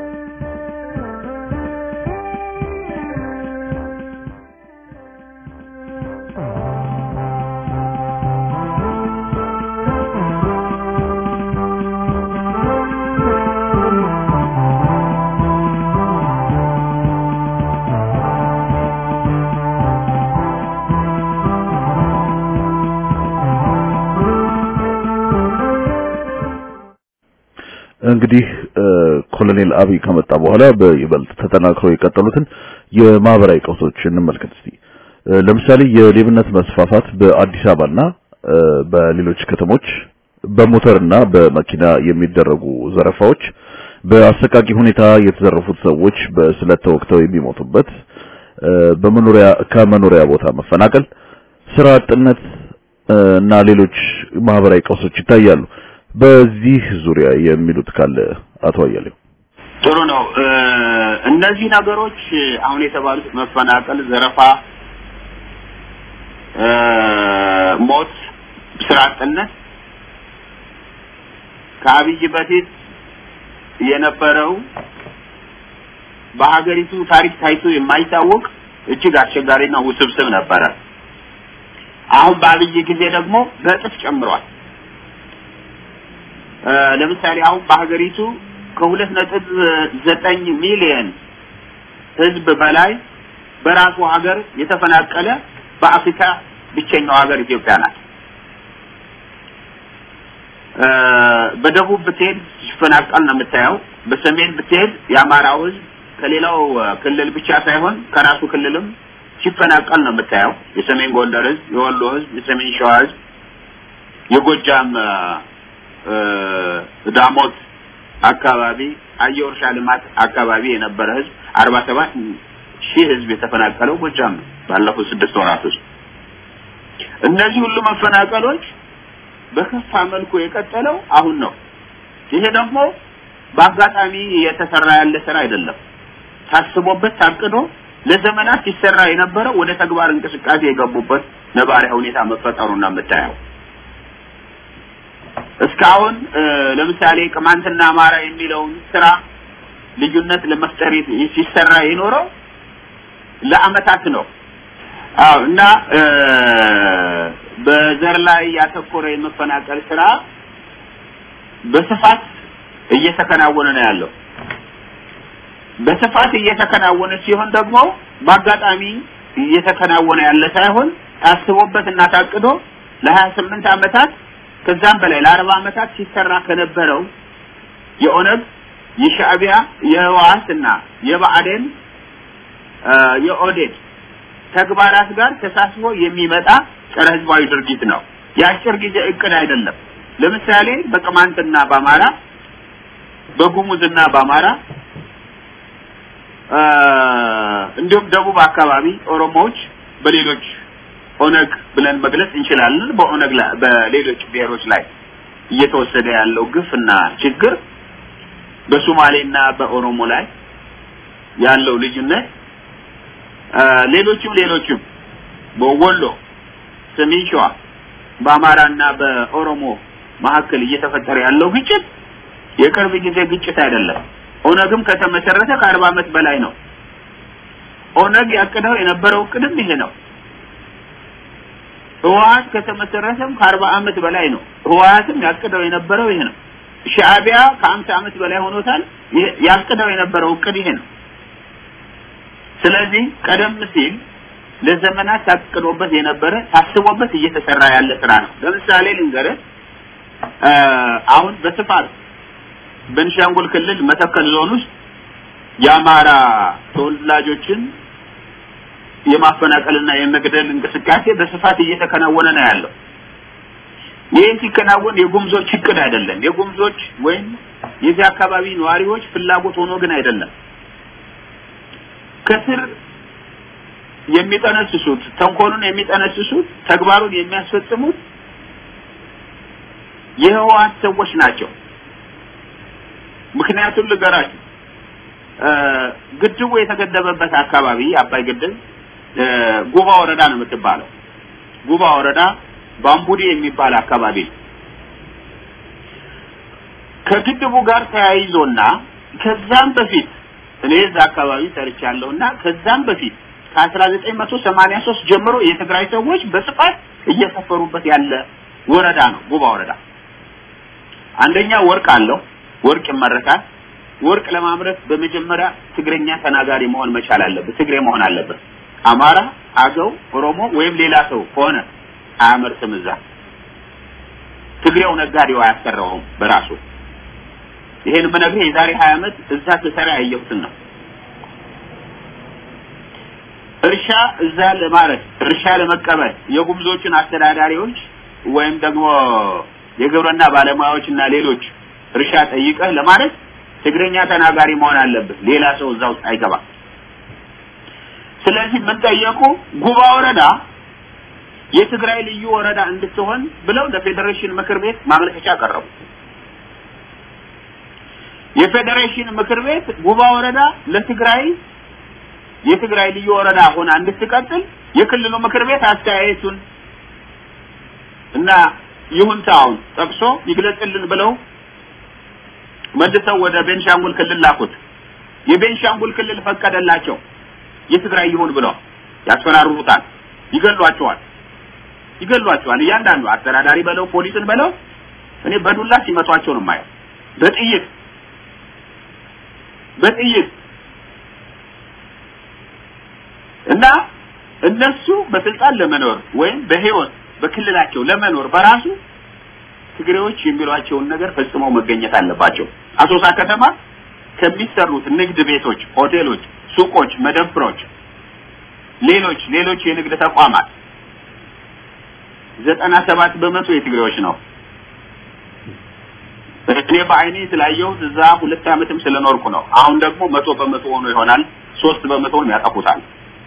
እንግዲህ ኮሎኔል አብይ ከመጣ በኋላ በይበልጥ ተጠናክረው የቀጠሉትን የማህበራዊ ቀውሶች እንመልከት እስቲ። ለምሳሌ የሌብነት መስፋፋት በአዲስ አበባና በሌሎች ከተሞች በሞተርና በመኪና የሚደረጉ ዘረፋዎች፣ በአሰቃቂ ሁኔታ የተዘረፉት ሰዎች በስለት ተወግተው የሚሞቱበት፣ በመኖሪያ ከመኖሪያ ቦታ መፈናቀል፣ ስራ አጥነት እና ሌሎች ማህበራዊ ቀውሶች ይታያሉ። በዚህ ዙሪያ የሚሉት ካለ አቶ አያሌው። ጥሩ ነው። እነዚህ ነገሮች አሁን የተባሉት መፈናቀል፣ ዘረፋ፣ ሞት፣ ስራ አጥነት ከአብይ በፊት የነበረው በሀገሪቱ ታሪክ ታይቶ የማይታወቅ እጅግ አስቸጋሪና ውስብስብ ነበረ። አሁን በአብይ ጊዜ ደግሞ በእጥፍ ጨምሯል። ለምሳሌ አሁን በሀገሪቱ ከሁለት ነጥብ ዘጠኝ ሚሊየን ህዝብ በላይ በራሱ ሀገር የተፈናቀለ በአፍሪካ ብቸኛው ሀገር ኢትዮጵያ ናት። በደቡብ ብትሄድ ሲፈናቀል ነው የምታየው። በሰሜን ብትሄድ የአማራው ህዝብ ከሌላው ክልል ብቻ ሳይሆን ከራሱ ክልልም ሲፈናቀል ነው የምታየው። የሰሜን ጎንደር ህዝብ፣ የወሎ ህዝብ፣ የሰሜን ሸዋ ህዝብ፣ የጎጃም ዳሞት አካባቢ አየር እርሻ ልማት አካባቢ የነበረ ህዝብ አርባ ሰባት ሺህ ህዝብ የተፈናቀለው ጎጃም ነው ባለፉት ስድስት ወራት ውስጥ። እነዚህ ሁሉ መፈናቀሎች በከፋ መልኩ የቀጠለው አሁን ነው። ይሄ ደግሞ በአጋጣሚ የተሰራ ያለ ስራ አይደለም። ታስቦበት ታቅዶ ለዘመናት ሲሰራ የነበረው ወደ ተግባር እንቅስቃሴ የገቡበት ነባሪያ ሁኔታ መፈጠሩና የምታየው እስካሁን ለምሳሌ ቅማንትና አማራ የሚለውን ስራ ልዩነት ለመፍጠር ሲሰራ የኖረው ለአመታት ነው። አዎ እና በዘር ላይ ያተኮረ የመፈናቀል ስራ በስፋት እየተከናወነ ነው ያለው። በስፋት እየተከናወነ ሲሆን ደግሞ በአጋጣሚ እየተከናወነ ያለ ሳይሆን ታስቦበት እና ታቅዶ ለሀያ ስምንት አመታት ከዛም በላይ ለአርባ አመታት ሲሰራ ከነበረው የኦነግ የሻዕቢያ የህወሓት እና የብአዴን የኦዴድ ተግባራት ጋር ተሳስቦ የሚመጣ ጸረ ህዝባዊ ድርጊት ነው። የአጭር ጊዜ እቅድ አይደለም። ለምሳሌ በቅማንትና በአማራ በጉሙዝና በአማራ እንዲሁም ደቡብ አካባቢ ኦሮሞዎች በሌሎች ኦነግ ብለን መግለጽ እንችላለን። በኦነግ ላይ በሌሎች ብሔሮች ላይ እየተወሰደ ያለው ግፍና ችግር በሶማሌና በኦሮሞ ላይ ያለው ልዩነት ሌሎችም ሌሎችም በወሎ፣ ሰሜን ሸዋ በአማራና በኦሮሞ መካከል እየተፈጠረ ያለው ግጭት የቅርብ ጊዜ ግጭት አይደለም። ኦነግም ከተመሰረተ ከአርባ ዓመት በላይ ነው። ኦነግ ያቅደው የነበረው እቅድም ይሄ ነው። ህወሓት ከተመሰረተም ከአርባ ዓመት በላይ ነው። ህወሓትም ያቅደው የነበረው ይሄ ነው። ሻዕቢያ ከአምሳ ዓመት በላይ ሆኖታል። ያቅደው የነበረው እቅድ ይሄ ነው። ስለዚህ ቀደም ሲል ለዘመናት ታቅዶበት የነበረ ታስቦበት እየተሰራ ያለ ስራ ነው። ለምሳሌ ልንገርህ፣ አሁን በስፋት በቤንሻንጉል ክልል መተከል ዞን ውስጥ የአማራ ተወላጆችን የማፈናቀልና የመግደል እንቅስቃሴ በስፋት እየተከናወነ ነው ያለው። ይህ ሲከናወን የጉምዞች እቅድ አይደለም። የጉምዞች ወይም የዚህ አካባቢ ነዋሪዎች ፍላጎት ሆኖ ግን አይደለም። ከስር የሚጠነስሱት ተንኮሉን የሚጠነስሱት ተግባሩን የሚያስፈጽሙት የህወሓት ሰዎች ናቸው። ምክንያቱም ልገራችሁ፣ ግድቡ የተገደበበት አካባቢ አባይ ግድብ ጉባ ወረዳ ነው የምትባለው። ጉባ ወረዳ ባምቡዲ የሚባል አካባቢ ነው። ከግድቡ ጋር ተያይዞና ከዛም በፊት እኔ እዛ አካባቢ ሰርቻለሁና ከዛም በፊት ከ1983 ጀምሮ የትግራይ ሰዎች በስፋት እየሰፈሩበት ያለ ወረዳ ነው ጉባ ወረዳ። አንደኛ ወርቅ አለው፣ ወርቅ ይመረታል። ወርቅ ለማምረት በመጀመሪያ ትግረኛ ተናጋሪ መሆን መቻል አለበት፣ ትግሬ መሆን አለበት። አማራ፣ አገው፣ ኦሮሞ ወይም ሌላ ሰው ከሆነ አያመርትም። እዛ ትግሬው ነጋዴው አያሰራውም በራሱ። ይሄን የምነግርህ የዛሬ 20 ዓመት እዛ ስሰራ ያየሁትን ነው። እርሻ እዛ ለማለት እርሻ ለመቀበል የጉምዞችን አስተዳዳሪዎች ወይም ደግሞ የግብርና ባለሙያዎች እና ሌሎች እርሻ ጠይቀህ ለማለት ትግረኛ ተናጋሪ መሆን አለብህ። ሌላ ሰው እዛ ውስጥ አይገባም። ስለዚህ ምን ጠየቁ? ጉባ ወረዳ የትግራይ ልዩ ወረዳ እንድትሆን ብለው ለፌዴሬሽን ምክር ቤት ማመልከቻ ቀረቡ። የፌዴሬሽን ምክር ቤት ጉባ ወረዳ ለትግራይ የትግራይ ልዩ ወረዳ ሆና እንድትቀጥል የክልሉ ምክር ቤት አስተያየቱን እና ይሁንታውን ጠቅሶ ይግለጽልን ብለው መልሰው ወደ ቤንሻንጉል ክልል ላኩት። የቤንሻንጉል ክልል ፈቀደላቸው የትግራይ ይሁን ብለው ያስፈራሩታል፣ ይገሏቸዋል ይገሏቸዋል። እያንዳንዱ አስተዳዳሪ በለው ፖሊስን በለው እኔ በዱላ ሲመቷቸው ነው የማየው። በጥይት በጥይት እና እነሱ በስልጣን ለመኖር ወይም በህይወት በክልላቸው ለመኖር በራሱ ትግሬዎች የሚሏቸውን ነገር ፈጽመው መገኘት አለባቸው። አሶሳ ከተማ ከሚሰሩት ንግድ ቤቶች፣ ሆቴሎች፣ ሱቆች፣ መደብሮች፣ ሌሎች ሌሎች የንግድ ተቋማት ዘጠና ሰባት በመቶ የትግሬዎች ነው። እኔ በአይኔ ስላየሁት እዛ ሁለት ዓመትም ስለኖርኩ ነው። አሁን ደግሞ መቶ በመቶ ሆኖ ይሆናል። ሶስት በመቶውን ያጠፉታል።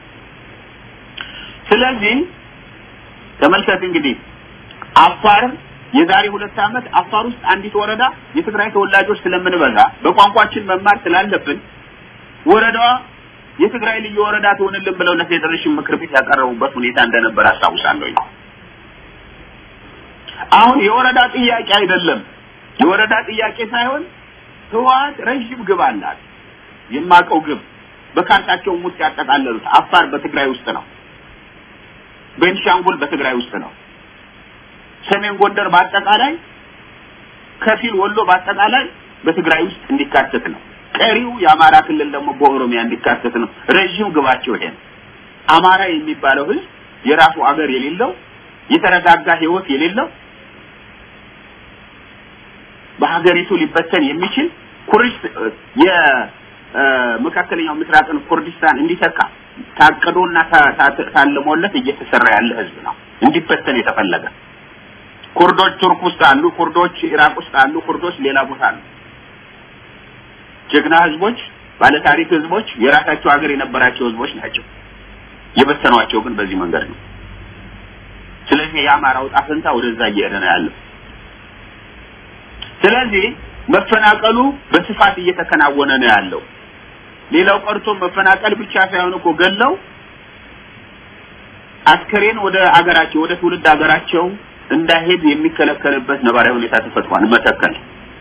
ስለዚህ ተመልከት እንግዲህ አፋር የዛሬ ሁለት ዓመት አፋር ውስጥ አንዲት ወረዳ የትግራይ ተወላጆች ስለምንበዛ በቋንቋችን መማር ስላለብን ወረዳዋ የትግራይ ልዩ ወረዳ ትሆንልን ብለው ለፌዴሬሽን ምክር ቤት ያቀረቡበት ሁኔታ እንደነበር አስታውሳለሁ። አሁን የወረዳ ጥያቄ አይደለም። የወረዳ ጥያቄ ሳይሆን ህወሓት ረዥም ግብ አላት። የማቀው ግብ በካርታቸውም ውስጥ ያጠቃለሉት አፋር በትግራይ ውስጥ ነው። ቤንሻንጉል በትግራይ ውስጥ ነው። ሰሜን ጎንደር በአጠቃላይ ከፊል ወሎ በአጠቃላይ በትግራይ ውስጥ እንዲካተት ነው። ቀሪው የአማራ ክልል ደግሞ በኦሮሚያ እንዲካተት ነው። ረዥም ግባቸው ይሄ ነው። አማራ የሚባለው ህዝብ የራሱ አገር የሌለው የተረጋጋ ህይወት የሌለው በሀገሪቱ ሊበተን የሚችል ኩርስ የመካከለኛው ምስራቅን ኩርዲስታን እንዲተካ ታቅዶና ታልሞለት እየተሰራ ያለ ህዝብ ነው። እንዲበተን የተፈለገ ኩርዶች ቱርክ ውስጥ አሉ፣ ኩርዶች ኢራቅ ውስጥ አሉ፣ ኩርዶች ሌላ ቦታ አሉ። ጀግና ህዝቦች፣ ባለታሪክ ህዝቦች፣ የራሳቸው ሀገር የነበራቸው ህዝቦች ናቸው። የበተኗቸው ግን በዚህ መንገድ ነው። ስለዚህ የአማራው ዕጣ ፈንታ ወደዛ እየሄደ ነው ያለው። ስለዚህ መፈናቀሉ በስፋት እየተከናወነ ነው ያለው። ሌላው ቀርቶ መፈናቀል ብቻ ሳይሆን እኮ ገለው አስከሬን ወደ አገራቸው ወደ ትውልድ አገራቸው እንዳይሄድ የሚከለከልበት ነባራዊ ሁኔታ ተፈጥሯል። መተከል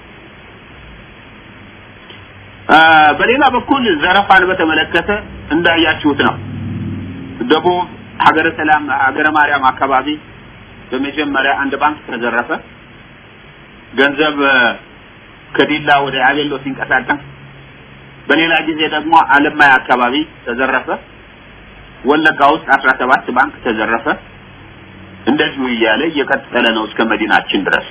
በሌላ በኩል ዘረፋን በተመለከተ እንዳያችሁት ነው። ደቡብ ሀገረ ሰላም ሀገረ ማርያም አካባቢ በመጀመሪያ አንድ ባንክ ተዘረፈ። ገንዘብ ከዲላ ወደ አቤሎ ሲንቀሳቀስ፣ በሌላ ጊዜ ደግሞ አለማያ አካባቢ ተዘረፈ። ወለጋ ውስጥ አስራ ሰባት ባንክ ተዘረፈ። እንደዚሁ እያለ እየቀጠለ ነው እስከ መዲናችን ድረስ።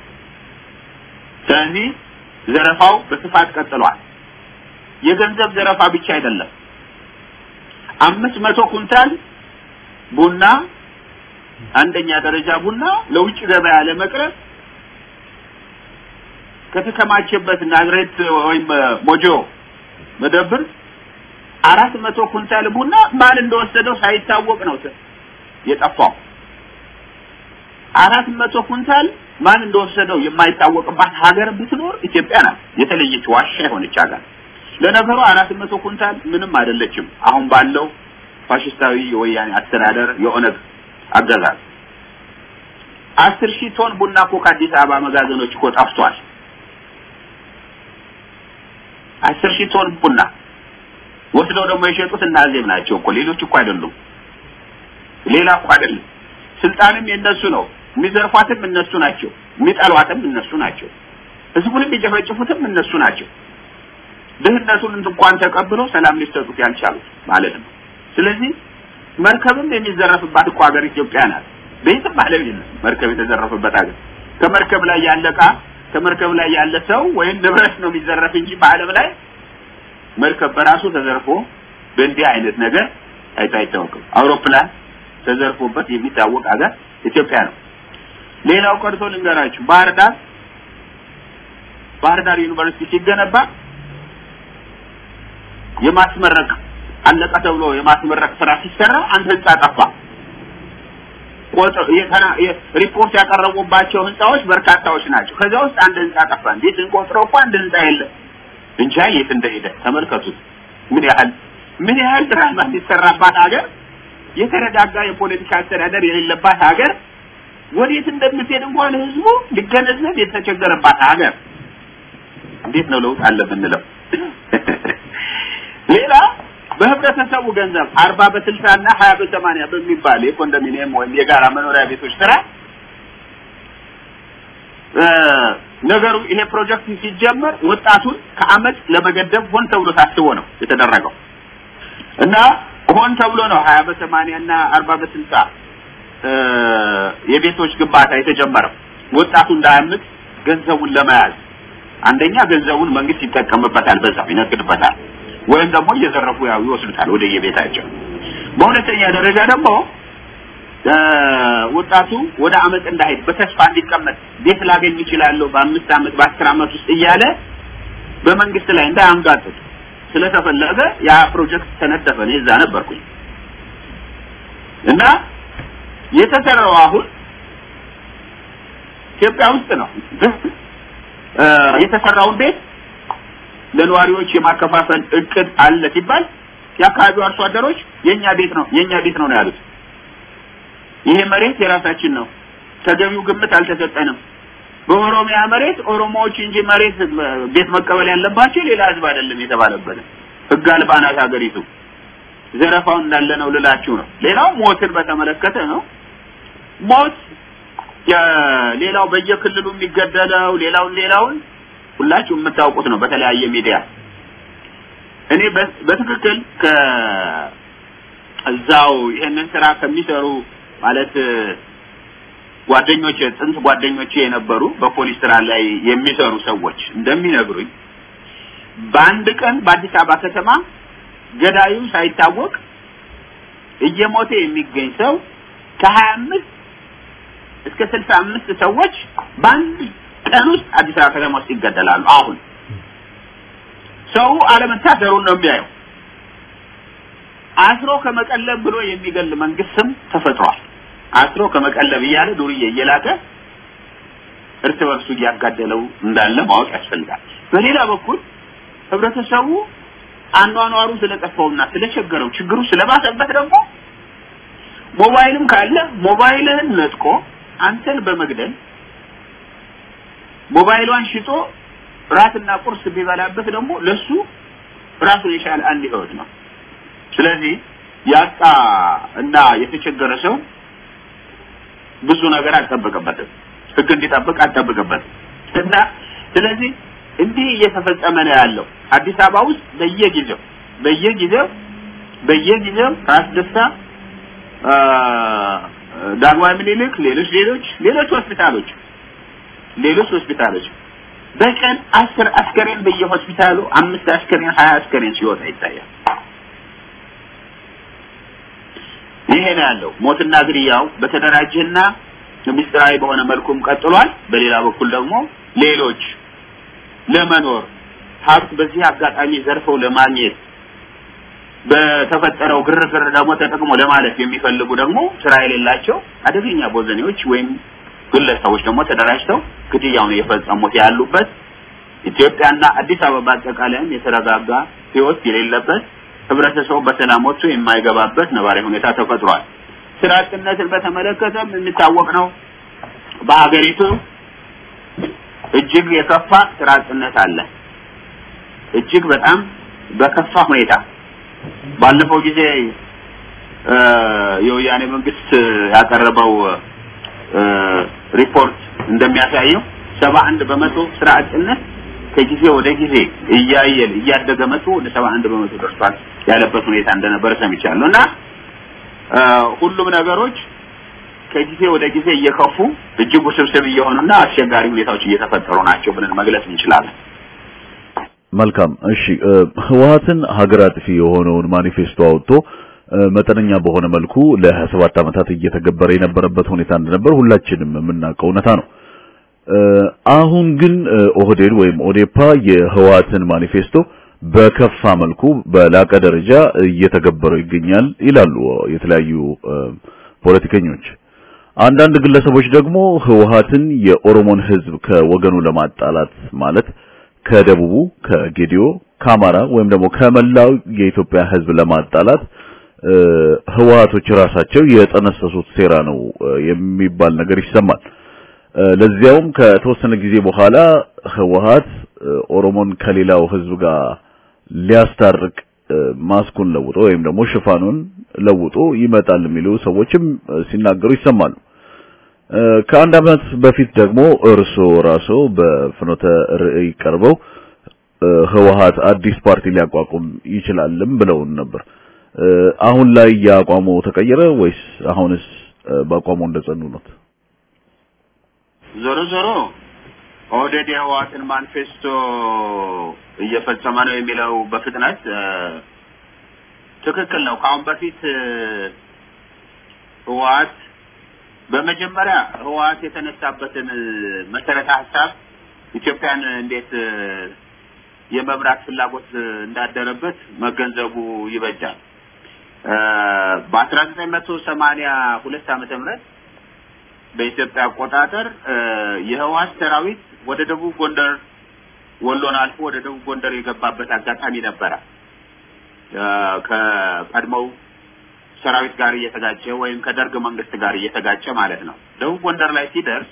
ስለዚህ ዘረፋው በስፋት ቀጥሏል። የገንዘብ ዘረፋ ብቻ አይደለም። አምስት መቶ ኩንታል ቡና አንደኛ ደረጃ ቡና ለውጭ ገበያ ለመቅረብ ከተከማቸበት ናዝሬት ወይም ሞጆ መደብር አራት መቶ ኩንታል ቡና ማን እንደወሰደው ሳይታወቅ ነው የጠፋው። አራት መቶ ኩንታል ማን እንደወሰደው የማይታወቅባት ሀገር ብትኖር ኢትዮጵያ ናት። የተለየች ዋሻ የሆነች ሀገር። ለነገሩ አራት መቶ ኩንታል ምንም አይደለችም። አሁን ባለው ፋሽስታዊ የወያኔ አስተዳደር የኦነግ አገዛዝ አስር ሺህ ቶን ቡና እኮ ከአዲስ አበባ መጋዘኖች እኮ ጠፍቷል። አስር ሺህ ቶን ቡና ወስደው ደግሞ የሸጡት እና አዜብ ናቸው እኮ ሌሎች እኮ አይደሉም። ሌላ እኮ አይደለም። ስልጣንም የነሱ ነው። የሚዘርፏትም እነሱ ናቸው። የሚጠሏትም እነሱ ናቸው። ህዝቡን የሚጨፈጭፉትም እነሱ ናቸው። ድህነቱን እንኳን ተቀብለው ሰላም ሊሰጡት ያልቻሉት ማለት ነው። ስለዚህ መርከብም የሚዘረፍባት እኮ ሀገር ኢትዮጵያ ናት። በየትም ዓለም የለም መርከብ የተዘረፈበት ሀገር። ከመርከብ ላይ ያለ ዕቃ ከመርከብ ላይ ያለ ሰው ወይም ንብረት ነው የሚዘረፍ እንጂ በዓለም ላይ መርከብ በራሱ ተዘርፎ በእንዲህ አይነት ነገር ታይቶ አይታወቅም። አውሮፕላን ተዘርፎበት የሚታወቅ ሀገር ኢትዮጵያ ነው። ሌላው ቀርቶ ልንገራችሁ፣ ባህር ዳር ባህር ዳር ዩኒቨርሲቲ ሲገነባ የማስመረቅ አለቀ ተብሎ የማስመረቅ ስራ ሲሰራ አንድ ህንጻ ጠፋ። ሪፖርት ያቀረቡባቸው ህንጻዎች በርካታዎች ናቸው። ከዚያ ውስጥ አንድ ህንጻ ጠፋ። እንዴት ስንቆጥረው እኮ አንድ ህንጻ የለም። እንጃ የት እንደሄደ ተመልከቱት። ምን ያህል ምን ያህል ድራማ ሲሰራባት ሀገር፣ የተረጋጋ የፖለቲካ አስተዳደር የሌለባት ሀገር፣ ወዴት እንደምትሄድ እንኳን ህዝቡ ሊገነዘብ የተቸገረባት ሀገር እንዴት ነው ለውጥ አለ ብንለው ሌላ በህብረተሰቡ ገንዘብ አርባ በስልሳ እና ሀያ በሰማንያ በሚባል የኮንዶሚኒየም ወይም የጋራ መኖሪያ ቤቶች ስራ ነገሩ ይሄ ፕሮጀክት ሲጀመር ወጣቱን ከአመት ለመገደብ ሆን ተብሎ ታስቦ ነው የተደረገው እና ሆን ተብሎ ነው ሀያ በሰማንያ እና አርባ በስልሳ የቤቶች ግንባታ የተጀመረው ወጣቱ እንዳያምጥ ገንዘቡን ለመያዝ አንደኛ ገንዘቡን መንግስት ይጠቀምበታል፣ በዛው ይነግድበታል፣ ወይም ደግሞ እየዘረፉ ያው ይወስዱታል ወደ የቤታቸው። በሁለተኛ ደረጃ ደግሞ ወጣቱ ወደ አመፅ እንዳይሄድ በተስፋ እንዲቀመጥ ቤት ላገኝ ይችላለሁ በአምስት አመት በአስር አመት ውስጥ እያለ በመንግስት ላይ እንዳያንጋጥጥ ስለተፈለገ ያ ፕሮጀክት ተነደፈ። እኔ እዛ ነበርኩኝ እና የተሰራው አሁን ኢትዮጵያ ውስጥ ነው። የተሰራውን ቤት ለነዋሪዎች የማከፋፈል እቅድ አለ ሲባል የአካባቢው አርሶ አደሮች የኛ ቤት ነው የኛ ቤት ነው ነው ያሉት። ይሄ መሬት የራሳችን ነው፣ ተገቢው ግምት አልተሰጠንም። በኦሮሚያ መሬት ኦሮሞዎች እንጂ መሬት ቤት መቀበል ያለባቸው ሌላ ህዝብ አይደለም የተባለበት ህግ አልባ ናት ሀገሪቱ። ዘረፋው እንዳለ ነው ልላችሁ ነው። ሌላው ሞትን በተመለከተ ነው። ሞት ሌላው በየክልሉ የሚገደለው ሌላውን ሌላውን ሁላችሁ የምታውቁት ነው በተለያየ ሚዲያ። እኔ በትክክል ከዛው ይሄንን ስራ ከሚሰሩ ማለት ጓደኞቼ ጥንት ጓደኞቼ የነበሩ በፖሊስ ስራ ላይ የሚሰሩ ሰዎች እንደሚነግሩኝ በአንድ ቀን በአዲስ አበባ ከተማ ገዳዩ ሳይታወቅ እየሞተ የሚገኝ ሰው ከሀያ አምስት እስከ ስልሳ አምስት ሰዎች በአንድ ቀን ውስጥ አዲስ አበባ ከተማ ውስጥ ይገደላሉ። አሁን ሰው አለመታሰሩን ነው የሚያየው። አስሮ ከመቀለብ ብሎ የሚገል መንግስትም ተፈጥሯል። አስሮ ከመቀለብ እያለ ዱርዬ እየላከ እርስ በርሱ እያጋደለው እንዳለ ማወቅ ያስፈልጋል። በሌላ በኩል ህብረተሰቡ አኗኗሩ ስለጠፋውና ስለቸገረው ችግሩ ስለባሰበት ደግሞ ሞባይልም ካለ ሞባይልህን ነጥቆ አንተን በመግደል ሞባይሏን ሽጦ ራትና ቁርስ ቢበላበት ደግሞ ለሱ ራሱን የቻለ አንድ ህይወት ነው። ስለዚህ ያጣ እና የተቸገረ ሰው ብዙ ነገር አልጠበቀበትም። ህግ እንዲጠብቅ አልጠበቀበትም እና ስለዚህ እንዲህ እየተፈጸመ ነው ያለው አዲስ አበባ ውስጥ በየጊዜው በየጊዜው በየጊዜው ራስ ደስታ ዳግማዊ ምኒልክ ሌሎች ሌሎች ሌሎች ሆስፒታሎች ሌሎች ሆስፒታሎች በቀን አስር አስከሬን በየሆስፒታሉ አምስት አስከሬን ሀያ አስከሬን ሲወጣ ይታያል። ይሄ ነው ያለው። ሞትና ግድያው በተደራጀና ምስጢራዊ በሆነ መልኩም ቀጥሏል። በሌላ በኩል ደግሞ ሌሎች ለመኖር ሀብት በዚህ አጋጣሚ ዘርፈው ለማግኘት በተፈጠረው ግርግር ደግሞ ተጠቅሞ ለማለፍ የሚፈልጉ ደግሞ ስራ የሌላቸው አደገኛ ቦዘኔዎች ወይም ግለሰቦች ደግሞ ተደራጅተው ግድያውን የፈጸሙት ያሉበት ኢትዮጵያና አዲስ አበባ አጠቃላይም የተረጋጋ ህይወት የሌለበት ህብረተሰቡ በሰላም ወጥቶ የማይገባበት ነባራዊ ሁኔታ ተፈጥሯል። ስራ አጥነትን በተመለከተም የሚታወቅ ነው። በሀገሪቱ እጅግ የከፋ ስራ አጥነት አለ። እጅግ በጣም በከፋ ሁኔታ ባለፈው ጊዜ የወያኔ መንግስት ያቀረበው ሪፖርት እንደሚያሳየው ሰባ አንድ በመቶ ስራ አጥነት ከጊዜ ወደ ጊዜ እያየል እያደገ መጥቶ ወደ ሰባ አንድ በመቶ ደርሷል ያለበት ሁኔታ እንደነበረ ሰምቻለሁ እና ሁሉም ነገሮች ከጊዜ ወደ ጊዜ እየከፉ እጅግ ውስብስብ እየሆኑና አስቸጋሪ ሁኔታዎች እየተፈጠሩ ናቸው ብለን መግለጽ እንችላለን። መልካም እሺ ህወሀትን ሀገር አጥፊ የሆነውን ማኒፌስቶ አውጥቶ መጠነኛ በሆነ መልኩ ለ27 ዓመታት እየተገበረ የነበረበት ሁኔታ እንደነበር ሁላችንም የምናውቀው እውነታ ነው። አሁን ግን ኦህዴድ ወይም ኦዴፓ የህወሀትን ማኒፌስቶ በከፋ መልኩ በላቀ ደረጃ እየተገበረው ይገኛል ይላሉ የተለያዩ ፖለቲከኞች። አንዳንድ ግለሰቦች ደግሞ ህወሀትን የኦሮሞን ህዝብ ከወገኑ ለማጣላት ማለት ከደቡቡ፣ ከጌዲዮ፣ ከአማራ ወይም ደግሞ ከመላው የኢትዮጵያ ህዝብ ለማጣላት ህወሀቶች ራሳቸው የጠነሰሱት ሴራ ነው የሚባል ነገር ይሰማል። ለዚያውም ከተወሰነ ጊዜ በኋላ ህወሀት ኦሮሞን ከሌላው ህዝብ ጋር ሊያስታርቅ ማስኩን ለውጦ ወይም ደግሞ ሽፋኑን ለውጦ ይመጣል የሚሉ ሰዎችም ሲናገሩ ይሰማሉ። ከአንድ ዓመት በፊት ደግሞ እርሶ ራሶ በፍኖተ ርዕይ ቀርበው ህወሓት አዲስ ፓርቲ ሊያቋቁም ይችላልም ብለውን ነበር። አሁን ላይ የአቋሙ ተቀየረ ወይስ አሁንስ በአቋሙ እንደጸኑ ነው? ዞሮ ዞሮ ኦህዴድ የህወሓትን ማኒፌስቶ እየፈጸመ ነው የሚለው በፍጥነት ትክክል ነው። ከአሁን በፊት ህወሓት በመጀመሪያ ህወሓት የተነሳበትን መሰረተ ሀሳብ ኢትዮጵያን እንዴት የመምራት ፍላጎት እንዳደረበት መገንዘቡ ይበጃል። በአስራ ዘጠኝ መቶ ሰማኒያ ሁለት ዓመተ ምህረት በኢትዮጵያ አቆጣጠር የህወሓት ሰራዊት ወደ ደቡብ ጎንደር ወሎን አልፎ ወደ ደቡብ ጎንደር የገባበት አጋጣሚ ነበረ። ከቀድሞው ሰራዊት ጋር እየተጋጨ ወይም ከደርግ መንግስት ጋር እየተጋጨ ማለት ነው። ደቡብ ጎንደር ላይ ሲደርስ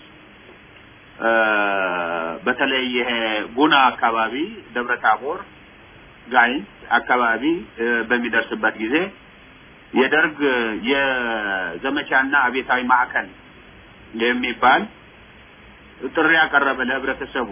በተለይ ይሄ ጉና አካባቢ፣ ደብረ ታቦር፣ ጋይንት አካባቢ በሚደርስበት ጊዜ የደርግ የዘመቻና አቤታዊ ማዕከል የሚባል ጥሪ ያቀረበ ለህብረተሰቡ።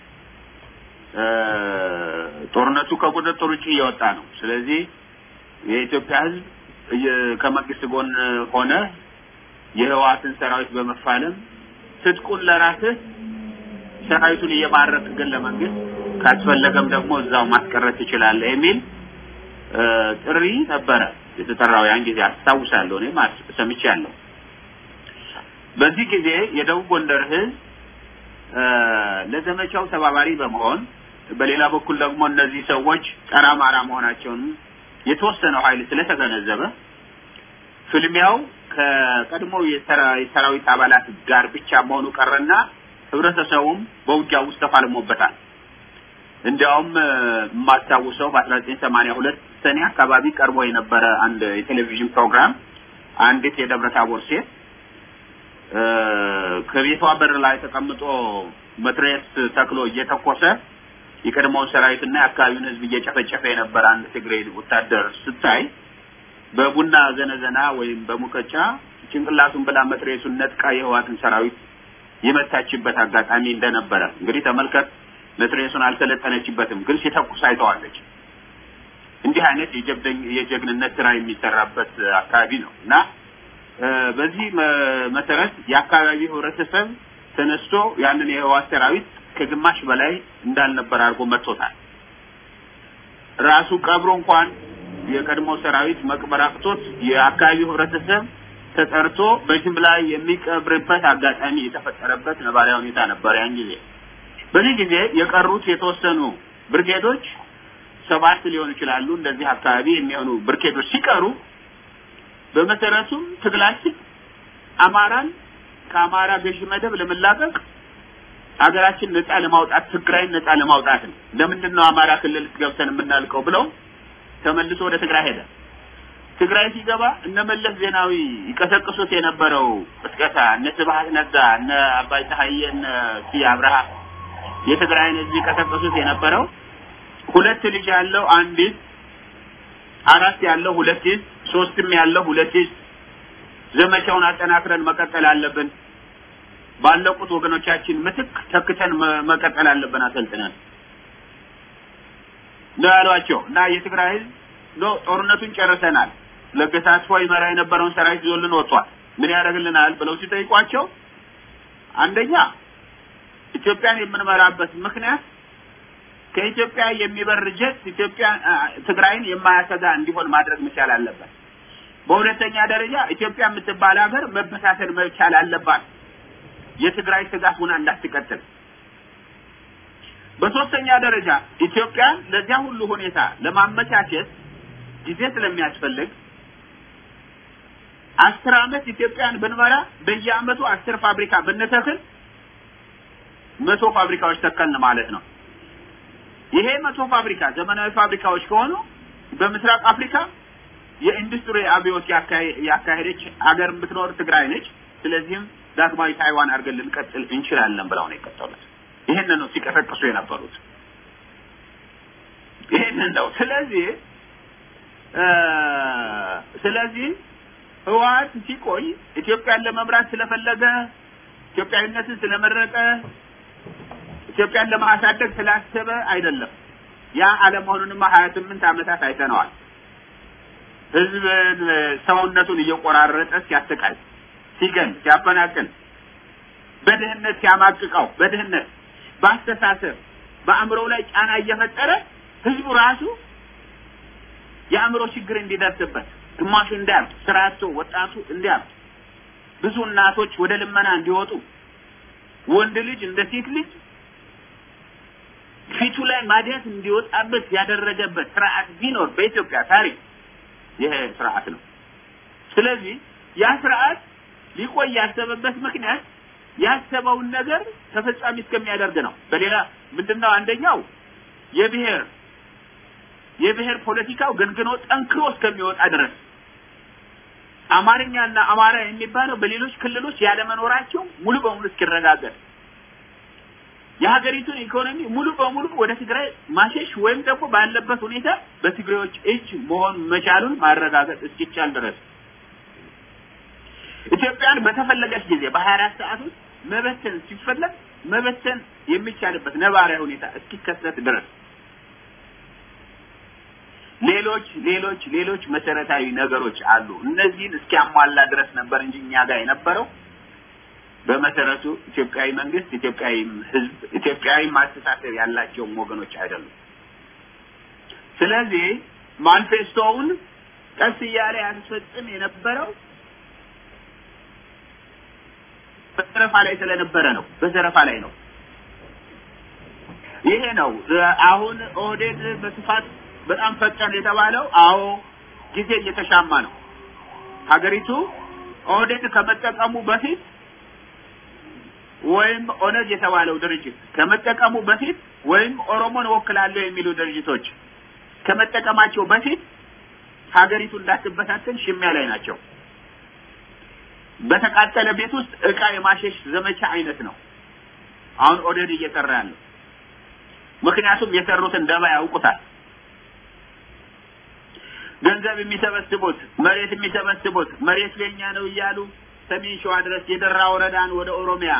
ጦርነቱ ከቁጥጥር ውጭ እየወጣ ነው። ስለዚህ የኢትዮጵያ ህዝብ ከመንግስት ጎን ሆነ የህወሓትን ሰራዊት በመፋለም ትጥቁን ለራስህ ሰራዊቱን እየማረክ ግን ለመንግስት ካስፈለገም ደግሞ እዛው ማስቀረት ትችላለህ የሚል ጥሪ ነበረ የተጠራው። ያን ጊዜ አስታውሳለሁ፣ እኔም ሰምቻለሁ። በዚህ ጊዜ የደቡብ ጎንደር ህዝብ ለዘመቻው ተባባሪ በመሆን በሌላ በኩል ደግሞ እነዚህ ሰዎች ጸረ አማራ መሆናቸውን የተወሰነው ኃይል ስለተገነዘበ ፍልሚያው ከቀድሞ የሰራዊት አባላት ጋር ብቻ መሆኑ ቀረና ህብረተሰቡም በውጊያ ውስጥ ተፋልሞበታል። እንዲያውም የማስታውሰው በአስራ ዘጠኝ ሰማንያ ሁለት ሰኔ አካባቢ ቀርቦ የነበረ አንድ የቴሌቪዥን ፕሮግራም አንዲት የደብረ ታቦር ሴት ከቤቷ በር ላይ ተቀምጦ መትረየስ ተክሎ እየተኮሰ የቀድሞውን ሰራዊትና የአካባቢውን ህዝብ እየጨፈጨፈ የነበረ አንድ ትግሬ ወታደር ስታይ በቡና ዘነዘና ወይም በሙቀጫ ጭንቅላቱን ብላ መትረየሱን ነጥቃ የህዋትን ሰራዊት የመታችበት አጋጣሚ እንደነበረ እንግዲህ ተመልከት። መትረየሱን አልሰለጠነችበትም፣ ግን ሲተኩስ አይተዋለች። እንዲህ አይነት የጀግንነት ስራ የሚሰራበት አካባቢ ነው እና በዚህ መሰረት የአካባቢው ህብረተሰብ ተነስቶ ያንን የህወሓት ሰራዊት ከግማሽ በላይ እንዳልነበር አድርጎ መጥቶታል። ራሱ ቀብሮ እንኳን የቀድሞ ሰራዊት መቅበር አቅቶት የአካባቢው ህብረተሰብ ተጠርቶ በጅምላ የሚቀብርበት አጋጣሚ የተፈጠረበት ነባራዊ ሁኔታ ነበር ያን ጊዜ። በዚህ ጊዜ የቀሩት የተወሰኑ ብርጌዶች ሰባት ሊሆኑ ይችላሉ። እንደዚህ አካባቢ የሚሆኑ ብርጌዶች ሲቀሩ በመሰረቱም ትግላችን አማራን ከአማራ ገዢ መደብ ለመላቀቅ ሀገራችን ነጻ ለማውጣት ትግራይን ነጻ ለማውጣት ነው። ለምንድን ነው አማራ ክልል ገብተን የምናልቀው ብለው ተመልሶ ወደ ትግራይ ሄደ። ትግራይ ሲገባ እነ መለስ ዜናዊ ይቀሰቅሱት የነበረው ቅስቀሳ እነ ስብሀት ነጋ፣ እነ አባይ ፀሐዬ፣ እነ ስዬ አብርሃ የትግራይን ህዝብ ይቀሰቅሱት የነበረው ሁለት ልጅ ያለው አንድ ይዝ፣ አራት ያለው ሁለት ይዝ፣ ሶስትም ያለው ሁለት ይዝ፣ ዘመቻውን አጠናክረን መቀጠል አለብን። ባለቁት ወገኖቻችን ምትክ ተክተን መቀጠል አለብን አሰልጥነን ነው ያሏቸው እና የትግራይ ህዝብ ኖ ጦርነቱን ጨርሰናል፣ ለገሰ አስፋው ይመራ የነበረውን ሰራዊት ይዞልን ወጥቷል፣ ምን ያደርግልናል ብለው ሲጠይቋቸው አንደኛ ኢትዮጵያን የምንመራበት ምክንያት ከኢትዮጵያ የሚበር ጀት ኢትዮጵያ ትግራይን የማያሰጋ እንዲሆን ማድረግ መቻል አለበት። በሁለተኛ ደረጃ ኢትዮጵያ የምትባል ሀገር መበታተን መቻል አለባት፣ የትግራይ ስጋት ሆና እንዳትቀጥል። በሶስተኛ ደረጃ ኢትዮጵያን ለዚያ ሁሉ ሁኔታ ለማመቻቸት ጊዜ ስለሚያስፈልግ አስር አመት ኢትዮጵያን ብንመራ በየአመቱ አስር ፋብሪካ ብንተክል መቶ ፋብሪካዎች ተከልን ማለት ነው። ይሄ መቶ ፋብሪካ ዘመናዊ ፋብሪካዎች ከሆኑ በምስራቅ አፍሪካ የኢንዱስትሪ አብዮት ያካሄደች አገር የምትኖር ትግራይ ነች። ስለዚህም ዳግማዊ ታይዋን አድርገን ልንቀጥል እንችላለን ብለው ነው የቀጠሉት። ይሄንን ነው ሲቀሰቅሱ የነበሩት። ይሄንን ነው። ስለዚህ ስለዚህ ህወሓት ሲቆይ ኢትዮጵያን ለመምራት ስለፈለገ ኢትዮጵያዊነትን ስለመረጠ ኢትዮጵያን ለማሳደግ ስላሰበ አይደለም። ያ አለመሆኑንማ ሀያ ስምንት ዓመታት አይተነዋል። ህዝብን ሰውነቱን እየቆራረጠ ሲያሰቃይ፣ ሲገል፣ ሲያፈናቅል፣ በድህነት ሲያማቅቀው፣ በድህነት በአስተሳሰብ በአእምሮው ላይ ጫና እየፈጠረ ህዝቡ ራሱ የአእምሮ ችግር እንዲደርስበት ግማሹ እንዲያብድ፣ ስራ አጥቶ ወጣቱ እንዲያብድ፣ ብዙ እናቶች ወደ ልመና እንዲወጡ፣ ወንድ ልጅ እንደ ሴት ልጅ ፊቱ ላይ ማዲያት እንዲወጣበት ያደረገበት ስርዓት ቢኖር በኢትዮጵያ ታሪክ ይሄ ስርዓት ነው። ስለዚህ ያ ስርዓት ሊቆይ ያሰበበት ምክንያት ያሰበውን ነገር ተፈጻሚ እስከሚያደርግ ነው። በሌላ ምንድነው? አንደኛው የብሔር የብሔር ፖለቲካው ገንግኖ ጠንክሮ እስከሚወጣ ድረስ አማርኛና አማራ የሚባለው በሌሎች ክልሎች ያለመኖራቸው ሙሉ በሙሉ እስኪረጋገጥ የሀገሪቱን ኢኮኖሚ ሙሉ በሙሉ ወደ ትግራይ ማሸሽ ወይም ደግሞ ባለበት ሁኔታ በትግሬዎች እጅ መሆን መቻሉን ማረጋገጥ እስኪቻል ድረስ ኢትዮጵያን በተፈለገች ጊዜ በሀያ አራት ሰዓት ውስጥ መበተን ሲፈለግ መበተን የሚቻልበት ነባራዊ ሁኔታ እስኪከሰት ድረስ ሌሎች ሌሎች ሌሎች መሰረታዊ ነገሮች አሉ። እነዚህን እስኪያሟላ ድረስ ነበር እንጂ እኛ ጋር የነበረው በመሰረቱ ኢትዮጵያዊ መንግስት፣ ኢትዮጵያዊ ህዝብ፣ ኢትዮጵያዊ ማስተሳሰብ ያላቸውም ወገኖች አይደሉም። ስለዚህ ማኒፌስቶውን ቀስ እያለ ያስፈጽም የነበረው በዘረፋ ላይ ስለነበረ ነው። በዘረፋ ላይ ነው። ይሄ ነው አሁን ኦህዴድ በስፋት በጣም ፈጠን የተባለው። አዎ ጊዜ እየተሻማ ነው። ሀገሪቱ ኦህዴድ ከመጠቀሙ በፊት ወይም ኦነግ የተባለው ድርጅት ከመጠቀሙ በፊት ወይም ኦሮሞን እወክላለሁ የሚሉ ድርጅቶች ከመጠቀማቸው በፊት ሀገሪቱ እንዳትበታተን ሽሚያ ላይ ናቸው። በተቃጠለ ቤት ውስጥ እቃ የማሸሽ ዘመቻ አይነት ነው አሁን ኦህዴድ እየሰራ ያለው። ምክንያቱም የሰሩትን ደባ ያውቁታል። ገንዘብ የሚሰበስቡት መሬት የሚሰበስቡት መሬት ለኛ ነው እያሉ ሰሜን ሸዋ ድረስ የደራ ወረዳን ወደ ኦሮሚያ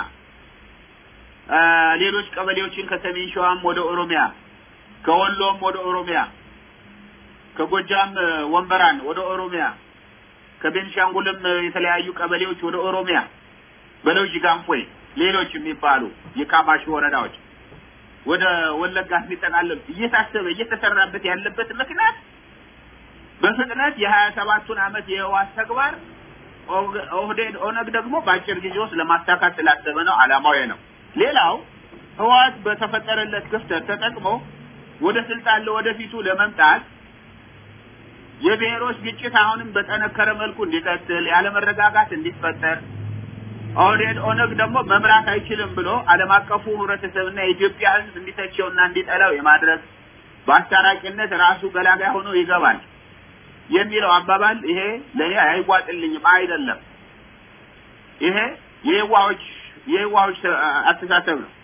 ሌሎች ቀበሌዎችን ከሰሜን ሸዋም ወደ ኦሮሚያ ከወሎም ወደ ኦሮሚያ ከጎጃም ወንበራን ወደ ኦሮሚያ ከቤንሻንጉልም የተለያዩ ቀበሌዎች ወደ ኦሮሚያ በለውጅ ጋንፎይ ሌሎች የሚባሉ የካማሽ ወረዳዎች ወደ ወለጋ የሚጠቃለሉ እየታሰበ እየተሰራበት ያለበት ምክንያት በፍጥነት የሀያ ሰባቱን ዓመት የህወሓት ተግባር ኦህዴድ ኦነግ ደግሞ በአጭር ጊዜ ውስጥ ለማሳካት ስላሰበ ነው። አላማው ነው። ሌላው ህወሓት በተፈጠረለት ክፍተት ተጠቅሞ ወደ ስልጣን ለወደፊቱ ለመምጣት የብሔሮች ግጭት አሁንም በጠነከረ መልኩ እንዲቀጥል ያለመረጋጋት እንዲፈጠር ኦህዴድ ኦነግ ደግሞ መምራት አይችልም ብሎ ዓለም አቀፉ ህብረተሰብና የኢትዮጵያ ህዝብ እንዲተቸውና እንዲጠላው የማድረግ በአስታራቂነት ራሱ ገላጋይ ሆኖ ይገባል የሚለው አባባል ይሄ ለእኔ አይዋጥልኝም። አይደለም። ይሄ የዋዎች የዋዎች አስተሳሰብ ነው።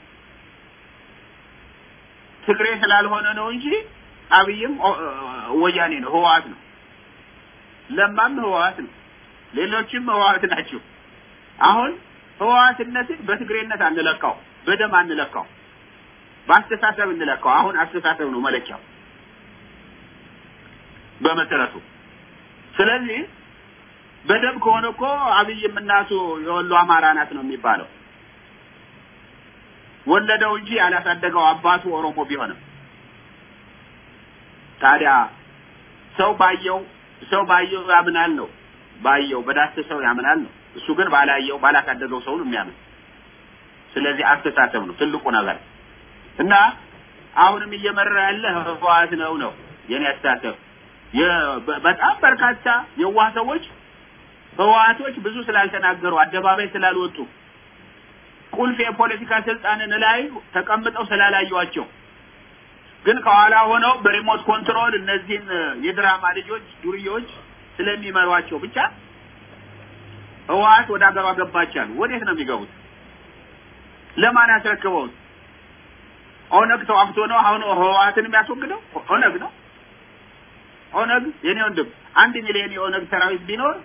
ትግሬ ስላልሆነ ነው እንጂ አብይም ወያኔ ነው፣ ህወሓት ነው። ለማም ህወሓት ነው። ሌሎችም ህወሓት ናቸው። አሁን ህወሓትነትን በትግሬነት አንለካው፣ በደም አንለካው፣ በአስተሳሰብ እንለካው። አሁን አስተሳሰብ ነው መለኪያው በመሰረቱ። ስለዚህ በደም ከሆነ እኮ አብይም እናቱ የወሎ አማራ ናት ነው የሚባለው። ወለደው እንጂ ያላሳደገው አባቱ ኦሮሞ ቢሆንም ታዲያ ሰው ባየው ሰው ባየው ያምናል ነው ባየው በዳሰሰው ያምናል ነው። እሱ ግን ባላየው ባላሳደገው ሰው ነው የሚያምን። ስለዚህ አስተሳሰብ ነው ትልቁ ነገር እና አሁንም እየመራ ያለ ህወሓት ነው ነው የኔ አስተሳሰብ። በጣም በርካታ የዋህ ሰዎች ህወሓቶች ብዙ ስላልተናገሩ አደባባይ ስላልወጡ ቁልፍ የፖለቲካ ስልጣንን ላይ ተቀምጠው ስላላዩዋቸው ግን ከኋላ ሆነው በሪሞት ኮንትሮል እነዚህን የድራማ ልጆች ዱርዬዎች ስለሚመሯቸው ብቻ ህወሓት ወደ ሀገሯ ገባቻል። ወዴት ነው የሚገቡት? ለማን ያስረክበውት? ኦነግ ተዋግቶ ነው አሁን ህወሓትን የሚያስወግደው? ኦነግ ነው። ኦነግ የኔ ወንድም አንድ ሚሊዮን የኦነግ ሰራዊት ቢኖር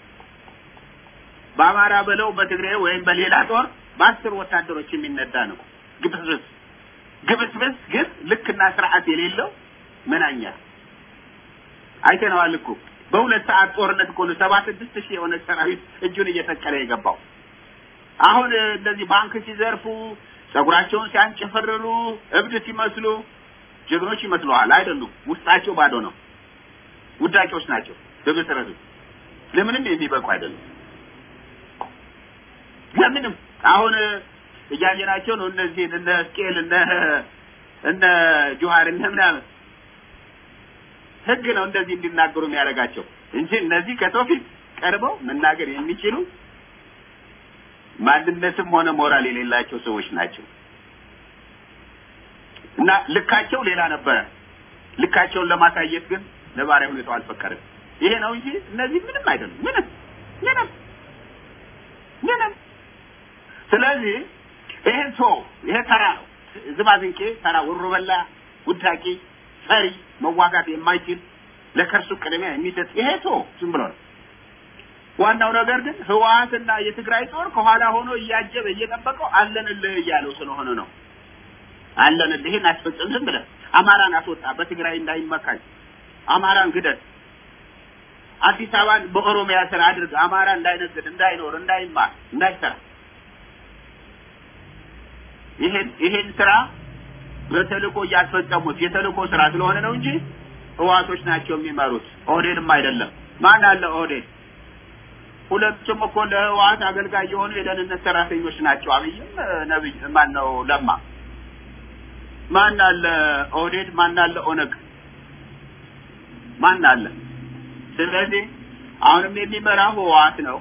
በአማራ በለው በትግሬ ወይም በሌላ ጦር በአስር ወታደሮች የሚነዳ ነው። ግብስብስ ግብስብስ ግን ልክና ስርዓት የሌለው መናኛ አይተነዋል እኮ በሁለት ሰዓት ጦርነት እኮ ነው ሰባ ስድስት ሺህ የኦነግ ሰራዊት እጁን እየሰቀለ የገባው። አሁን እንደዚህ ባንክ ሲዘርፉ ጸጉራቸውን ሲያንጨፈርሩ እብድ ሲመስሉ ጀግኖች ይመስለዋል። አይደሉም። ውስጣቸው ባዶ ነው። ውዳቂዎች ናቸው። በመሰረቱ ለምንም የሚበቁ አይደሉም። ለምንም አሁን እያየናቸው ነው። እነዚህ እነ ስቄል እነ እነ ጆሃር እነ ምናምን ህግ ነው እንደዚህ እንዲናገሩ የሚያደርጋቸው እንጂ እነዚህ ከሰው ፊት ቀርበው መናገር የሚችሉ ማንነትም ሆነ ሞራል የሌላቸው ሰዎች ናቸው እና ልካቸው ሌላ ነበረ። ልካቸውን ለማሳየት ግን ነባራዊ ሁኔታው አልፈቀደም። ይሄ ነው እንጂ እነዚህ ምንም አይደሉም። ምንም ምንም ምንም። ስለዚህ ይሄን ሰው ይሄ ተራ ነው፣ ዝባዝንቄ ተራ ወሮበላ፣ ውዳቂ፣ ፈሪ፣ መዋጋት የማይችል ለከርሱ ቅድሚያ የሚሰጥ ይሄ ሰው ዝም ብሎ ነው። ዋናው ነገር ግን ህወሓትና የትግራይ ጦር ከኋላ ሆኖ እያጀበ እየጠበቀው አለንልህ እያለው ስለሆነ ነው። አለንልህ ይህን አስፈጽም፣ ዝም ብለህ አማራን አስወጣ፣ በትግራይ እንዳይመካኝ፣ አማራን ግደል፣ አዲስ አበባን በኦሮሚያ ስር አድርግ፣ አማራ እንዳይነግድ፣ እንዳይኖር፣ እንዳይማር፣ እንዳይሰራ ይሄን ይሄን ስራ በተልእኮ እያስፈጸሙት የተልእኮ ስራ ስለሆነ ነው እንጂ ህዋቶች ናቸው የሚመሩት፣ ኦህዴድም አይደለም። ማን አለ ኦህዴድ? ሁለቱም እኮ ለህወሓት አገልጋይ የሆኑ የደህንነት ሰራተኞች ናቸው። አብይም ነብይ ማን ነው ለማ ማን አለ ኦህዴድ? ማን አለ ኦነግ? ማን አለ? ስለዚህ አሁንም የሚመራው ህወሓት ነው።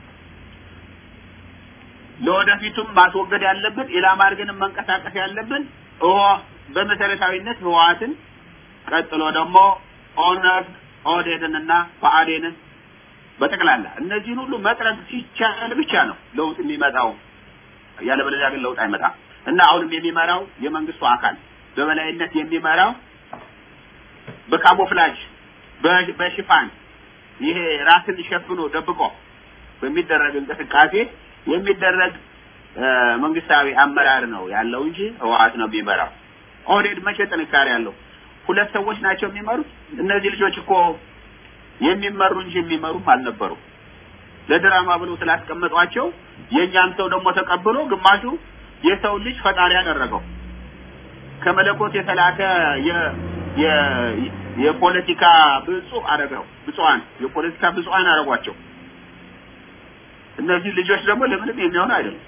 ለወደፊቱም ማስወገድ ያለብን ኢላማ አድርገን መንቀሳቀስ ያለብን በመሰረታዊነት ህወሓትን ቀጥሎ ደግሞ ኦነግ ኦህዴድንና ብአዴንን በጠቅላላ እነዚህን ሁሉ መጥረግ ሲቻል ብቻ ነው ለውጥ የሚመጣው። ያለበለዚያ ግን ለውጥ አይመጣም እና አሁንም የሚመራው የመንግስቱ አካል በበላይነት የሚመራው በካሞፍላጅ በሽፋን ይሄ ራስን ሸፍኖ ደብቆ በሚደረግ እንቅስቃሴ የሚደረግ መንግስታዊ አመራር ነው ያለው እንጂ ህወሓት ነው የሚመራው። ኦህዴድ መቼ ጥንካሬ ያለው? ሁለት ሰዎች ናቸው የሚመሩት። እነዚህ ልጆች እኮ የሚመሩ እንጂ የሚመሩም አልነበሩም። ለድራማ ብለው ስላስቀመጧቸው የእኛን ሰው ደግሞ ተቀብሎ ግማሹ የሰው ልጅ ፈጣሪ ያደረገው ከመለኮት የተላከ የ የ የፖለቲካ ብፁዕ አደረገው ብፁዓን የፖለቲካ ብፁዓን አደረጓቸው። እነዚህ ልጆች ደግሞ ለምንም የሚሆኑ አይደሉም።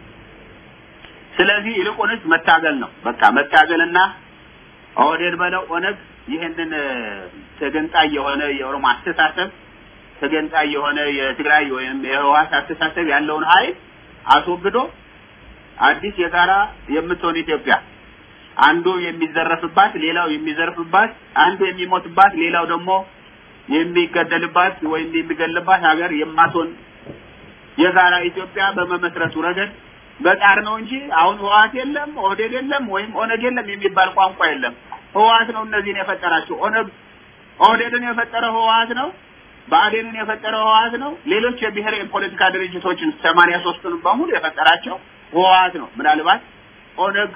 ስለዚህ ይልቁንስ መታገል ነው። በቃ መታገልና ኦህዴድ በለው ኦነግ ይህንን ተገንጣይ የሆነ የኦሮሞ አስተሳሰብ ተገንጣይ የሆነ የትግራይ ወይም የህወሓት አስተሳሰብ ያለውን ኃይል አስወግዶ አዲስ የጋራ የምትሆን ኢትዮጵያ አንዱ የሚዘረፍባት፣ ሌላው የሚዘርፍባት፣ አንዱ የሚሞትባት፣ ሌላው ደግሞ የሚገደልባት ወይም የሚገልባት ሀገር የማትሆን የጋራ ኢትዮጵያ በመመስረቱ ረገድ በጣር ነው እንጂ አሁን ህወሓት የለም ኦህዴድ የለም ወይም ኦነግ የለም የሚባል ቋንቋ የለም። ህወሓት ነው እነዚህን የፈጠራቸው። ኦነግ ኦህዴድን የፈጠረው ህወሓት ነው። ብአዴንን የፈጠረው ህወሓት ነው። ሌሎች የብሔር የፖለቲካ ድርጅቶችን ሰማንያ ሶስቱን በሙሉ የፈጠራቸው ህወሓት ነው። ምናልባት ኦነግ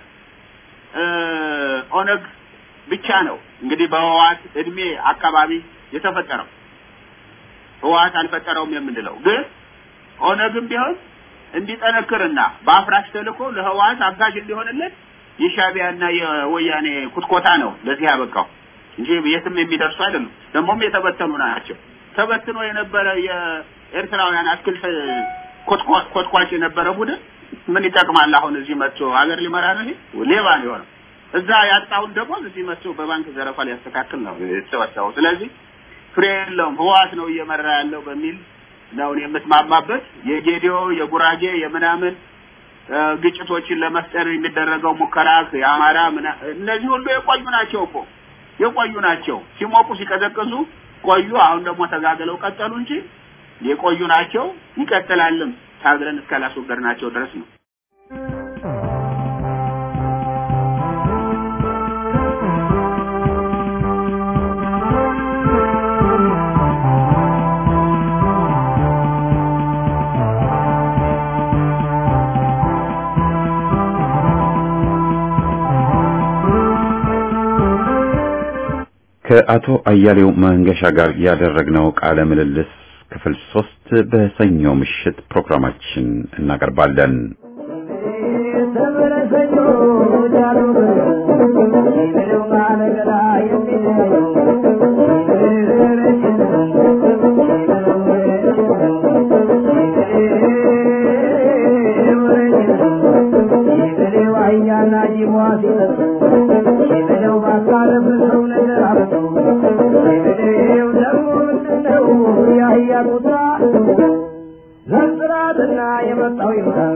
ኦነግ ብቻ ነው እንግዲህ በህወሓት እድሜ አካባቢ የተፈጠረው ህወሓት አልፈጠረውም የምንለው ግን ኦነግም ቢሆን እንዲጠነክርና በአፍራሽ ተልእኮ ለህወሓት አጋዥ እንዲሆንለት የሻዕቢያና የወያኔ ኩትኮታ ነው ለዚህ ያበቃው እንጂ የትም የሚደርሱ አይደሉም። ደግሞም የተበተኑ ናቸው። ተበትኖ የነበረ የኤርትራውያን አትክልት ኮትኳች የነበረ ቡድን ምን ይጠቅማል? አሁን እዚህ መጥቶ ሀገር ሊመራ ነው። ይሄ ሌባ ነው የሆነው። እዛ ያጣውን ደግሞ እዚህ መጥቶ በባንክ ዘረፋ ሊያስተካክል ነው የተሰበሰበው። ስለዚህ ፍሬ የለውም። ህወሓት ነው እየመራ ያለው በሚል ነው የምትማማበት። የጌዲዮ የጉራጌ የምናምን ግጭቶችን ለመፍጠር የሚደረገው ሙከራ የአማራ እነዚህ ሁሉ የቆዩ ናቸው እኮ የቆዩ ናቸው። ሲሞቁ ሲቀዘቅዙ ቆዩ። አሁን ደግሞ ተጋግለው ቀጠሉ እንጂ የቆዩ ናቸው። ይቀጥላልም ታግለን እስካላስወገድናቸው ድረስ ነው። ከአቶ አያሌው መንገሻ ጋር ያደረግነው ቃለ ምልልስ ክፍል ሶስት በሰኞ ምሽት ፕሮግራማችን እናቀርባለን። ዘንዝራትና የመጣው ይሆናል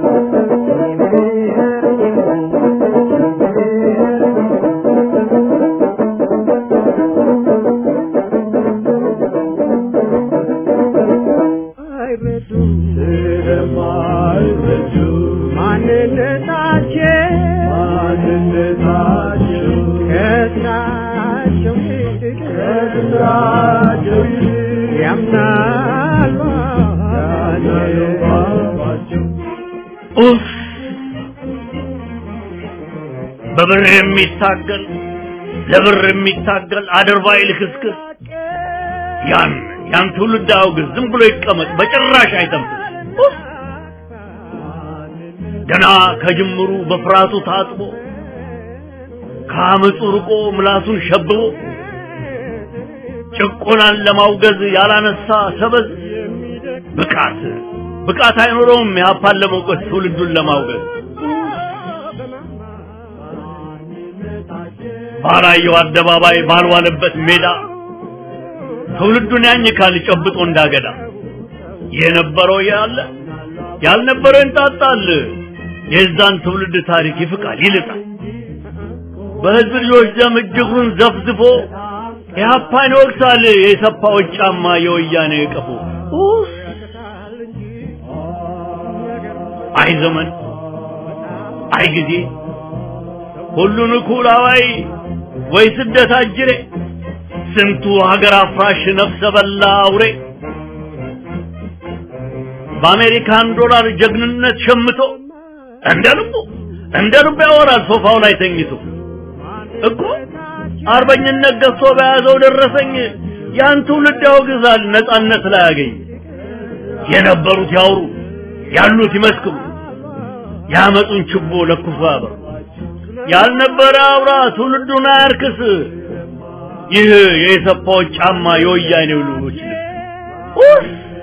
አይረዱ ስለማይረዱ ማንነታቸው ማንነታቸው ከስራቸው ይልቅ ከስራቸው ይልቅ ያምናሉ ባባቸው ኡፍ! በብር የሚታገል ለብር የሚታገል አድርባይ ልክስክስ ያን ያን ትውልድ አውግዝ፣ ዝም ብሎ ይቀመጥ፣ በጭራሽ አይተንፍስ። ኡፍ! ገና ከጅምሩ በፍርሃቱ ታጥቦ ከአመፁ ርቆ ምላሱን ሸብቦ ጭቆናን ለማውገዝ ያላነሳ ሰበዝ ብቃት ብቃት አይኖረውም የሀፓን ለመውቀስ ትውልዱን ለማውገዝ ባላየው አደባባይ ባልዋለበት ሜዳ ትውልዱን ያኝካል ጨብጦ እንዳገዳ የነበረው ያለ ያልነበረው እንጣጣል የዛን ትውልድ ታሪክ ይፍቃል ይልጣል በህዝብ ልጆች ደም እጅጉን ዘፍዝፎ የሀፓን ይወቅሳል የሰፋዎች ጫማ የወያኔ ቀፎ ኡፍ! አይ ዘመን አይ ጊዜ ሁሉን እኩል አዋይ ወይ ስደት አጅሬ ስንቱ ሀገር አፍራሽ ነፍሰ በላ አውሬ በአሜሪካን ዶላር ጀግንነት ሸምቶ እንደ ልቡ እንደ ልቡ ያወራል ሶፋው ላይ ተኝቶ እኮ አርበኝነት ገዝቶ በያዘው ደረሰኝ ያን ትውልድ ያወግዛል ነጻነት ላይ ያገኝ የነበሩት ያውሩ ያሉት ይመስክሩ ያመጡን ችቦ ለኩሶ ያበሩ ያልነበረ አውራ ትውልዱን አያርክስ ይህ የሰፋዎች ጫማ የወያኔው ልጆች ልብስ ኡፍ!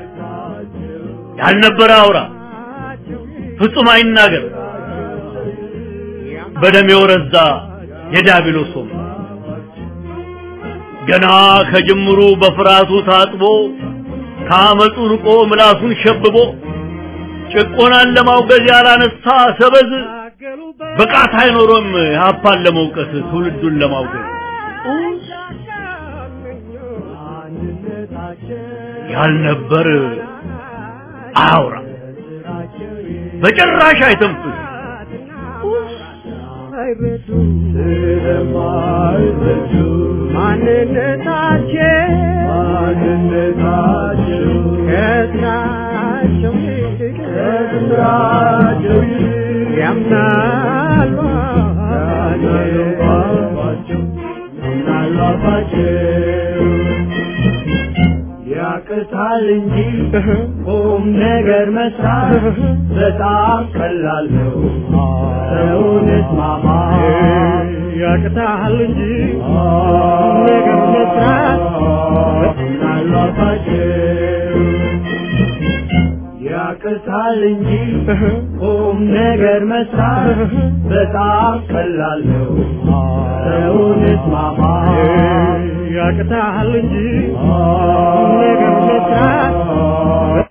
ያልነበረ አውራ ፍጹም አይናገር በደም የወረዛ የዲያብሎስ ወንበር ገና ከጅምሩ በፍርሃቱ ታጥቦ ከአመፁ ርቆ ምላሱን ሸብቦ ጭቆናን ለማውገዝ ያላነሳ ሰበዝ ብቃት አይኖሮም ሀፓን ለመውቀስ ትውልዱን ለማውገዝ ያልነበር አያውራ በጭራሽ አይተንፍስ አይረዱ ስለማይረዱ ማንነታቸው ማንነታቸው ከስራቸው ይልቅ ከስራቸው ይልቅ ያምናሉ ባባቸው ያምናሉ አባቸው ያቅታል እንጂ ቁም ነገር መስራት በጣም ቀላል ነው። ሰውን እስማማ ያቅታል እንጂ ቁም ነገር መስራት በጣም አባቸው ያቅታል እንጂ ቁም ነገር መስራት በጣም ቀላል ነው። ሰውን እስማማ ያቅታል እንጂ ቁም ነገር መስራት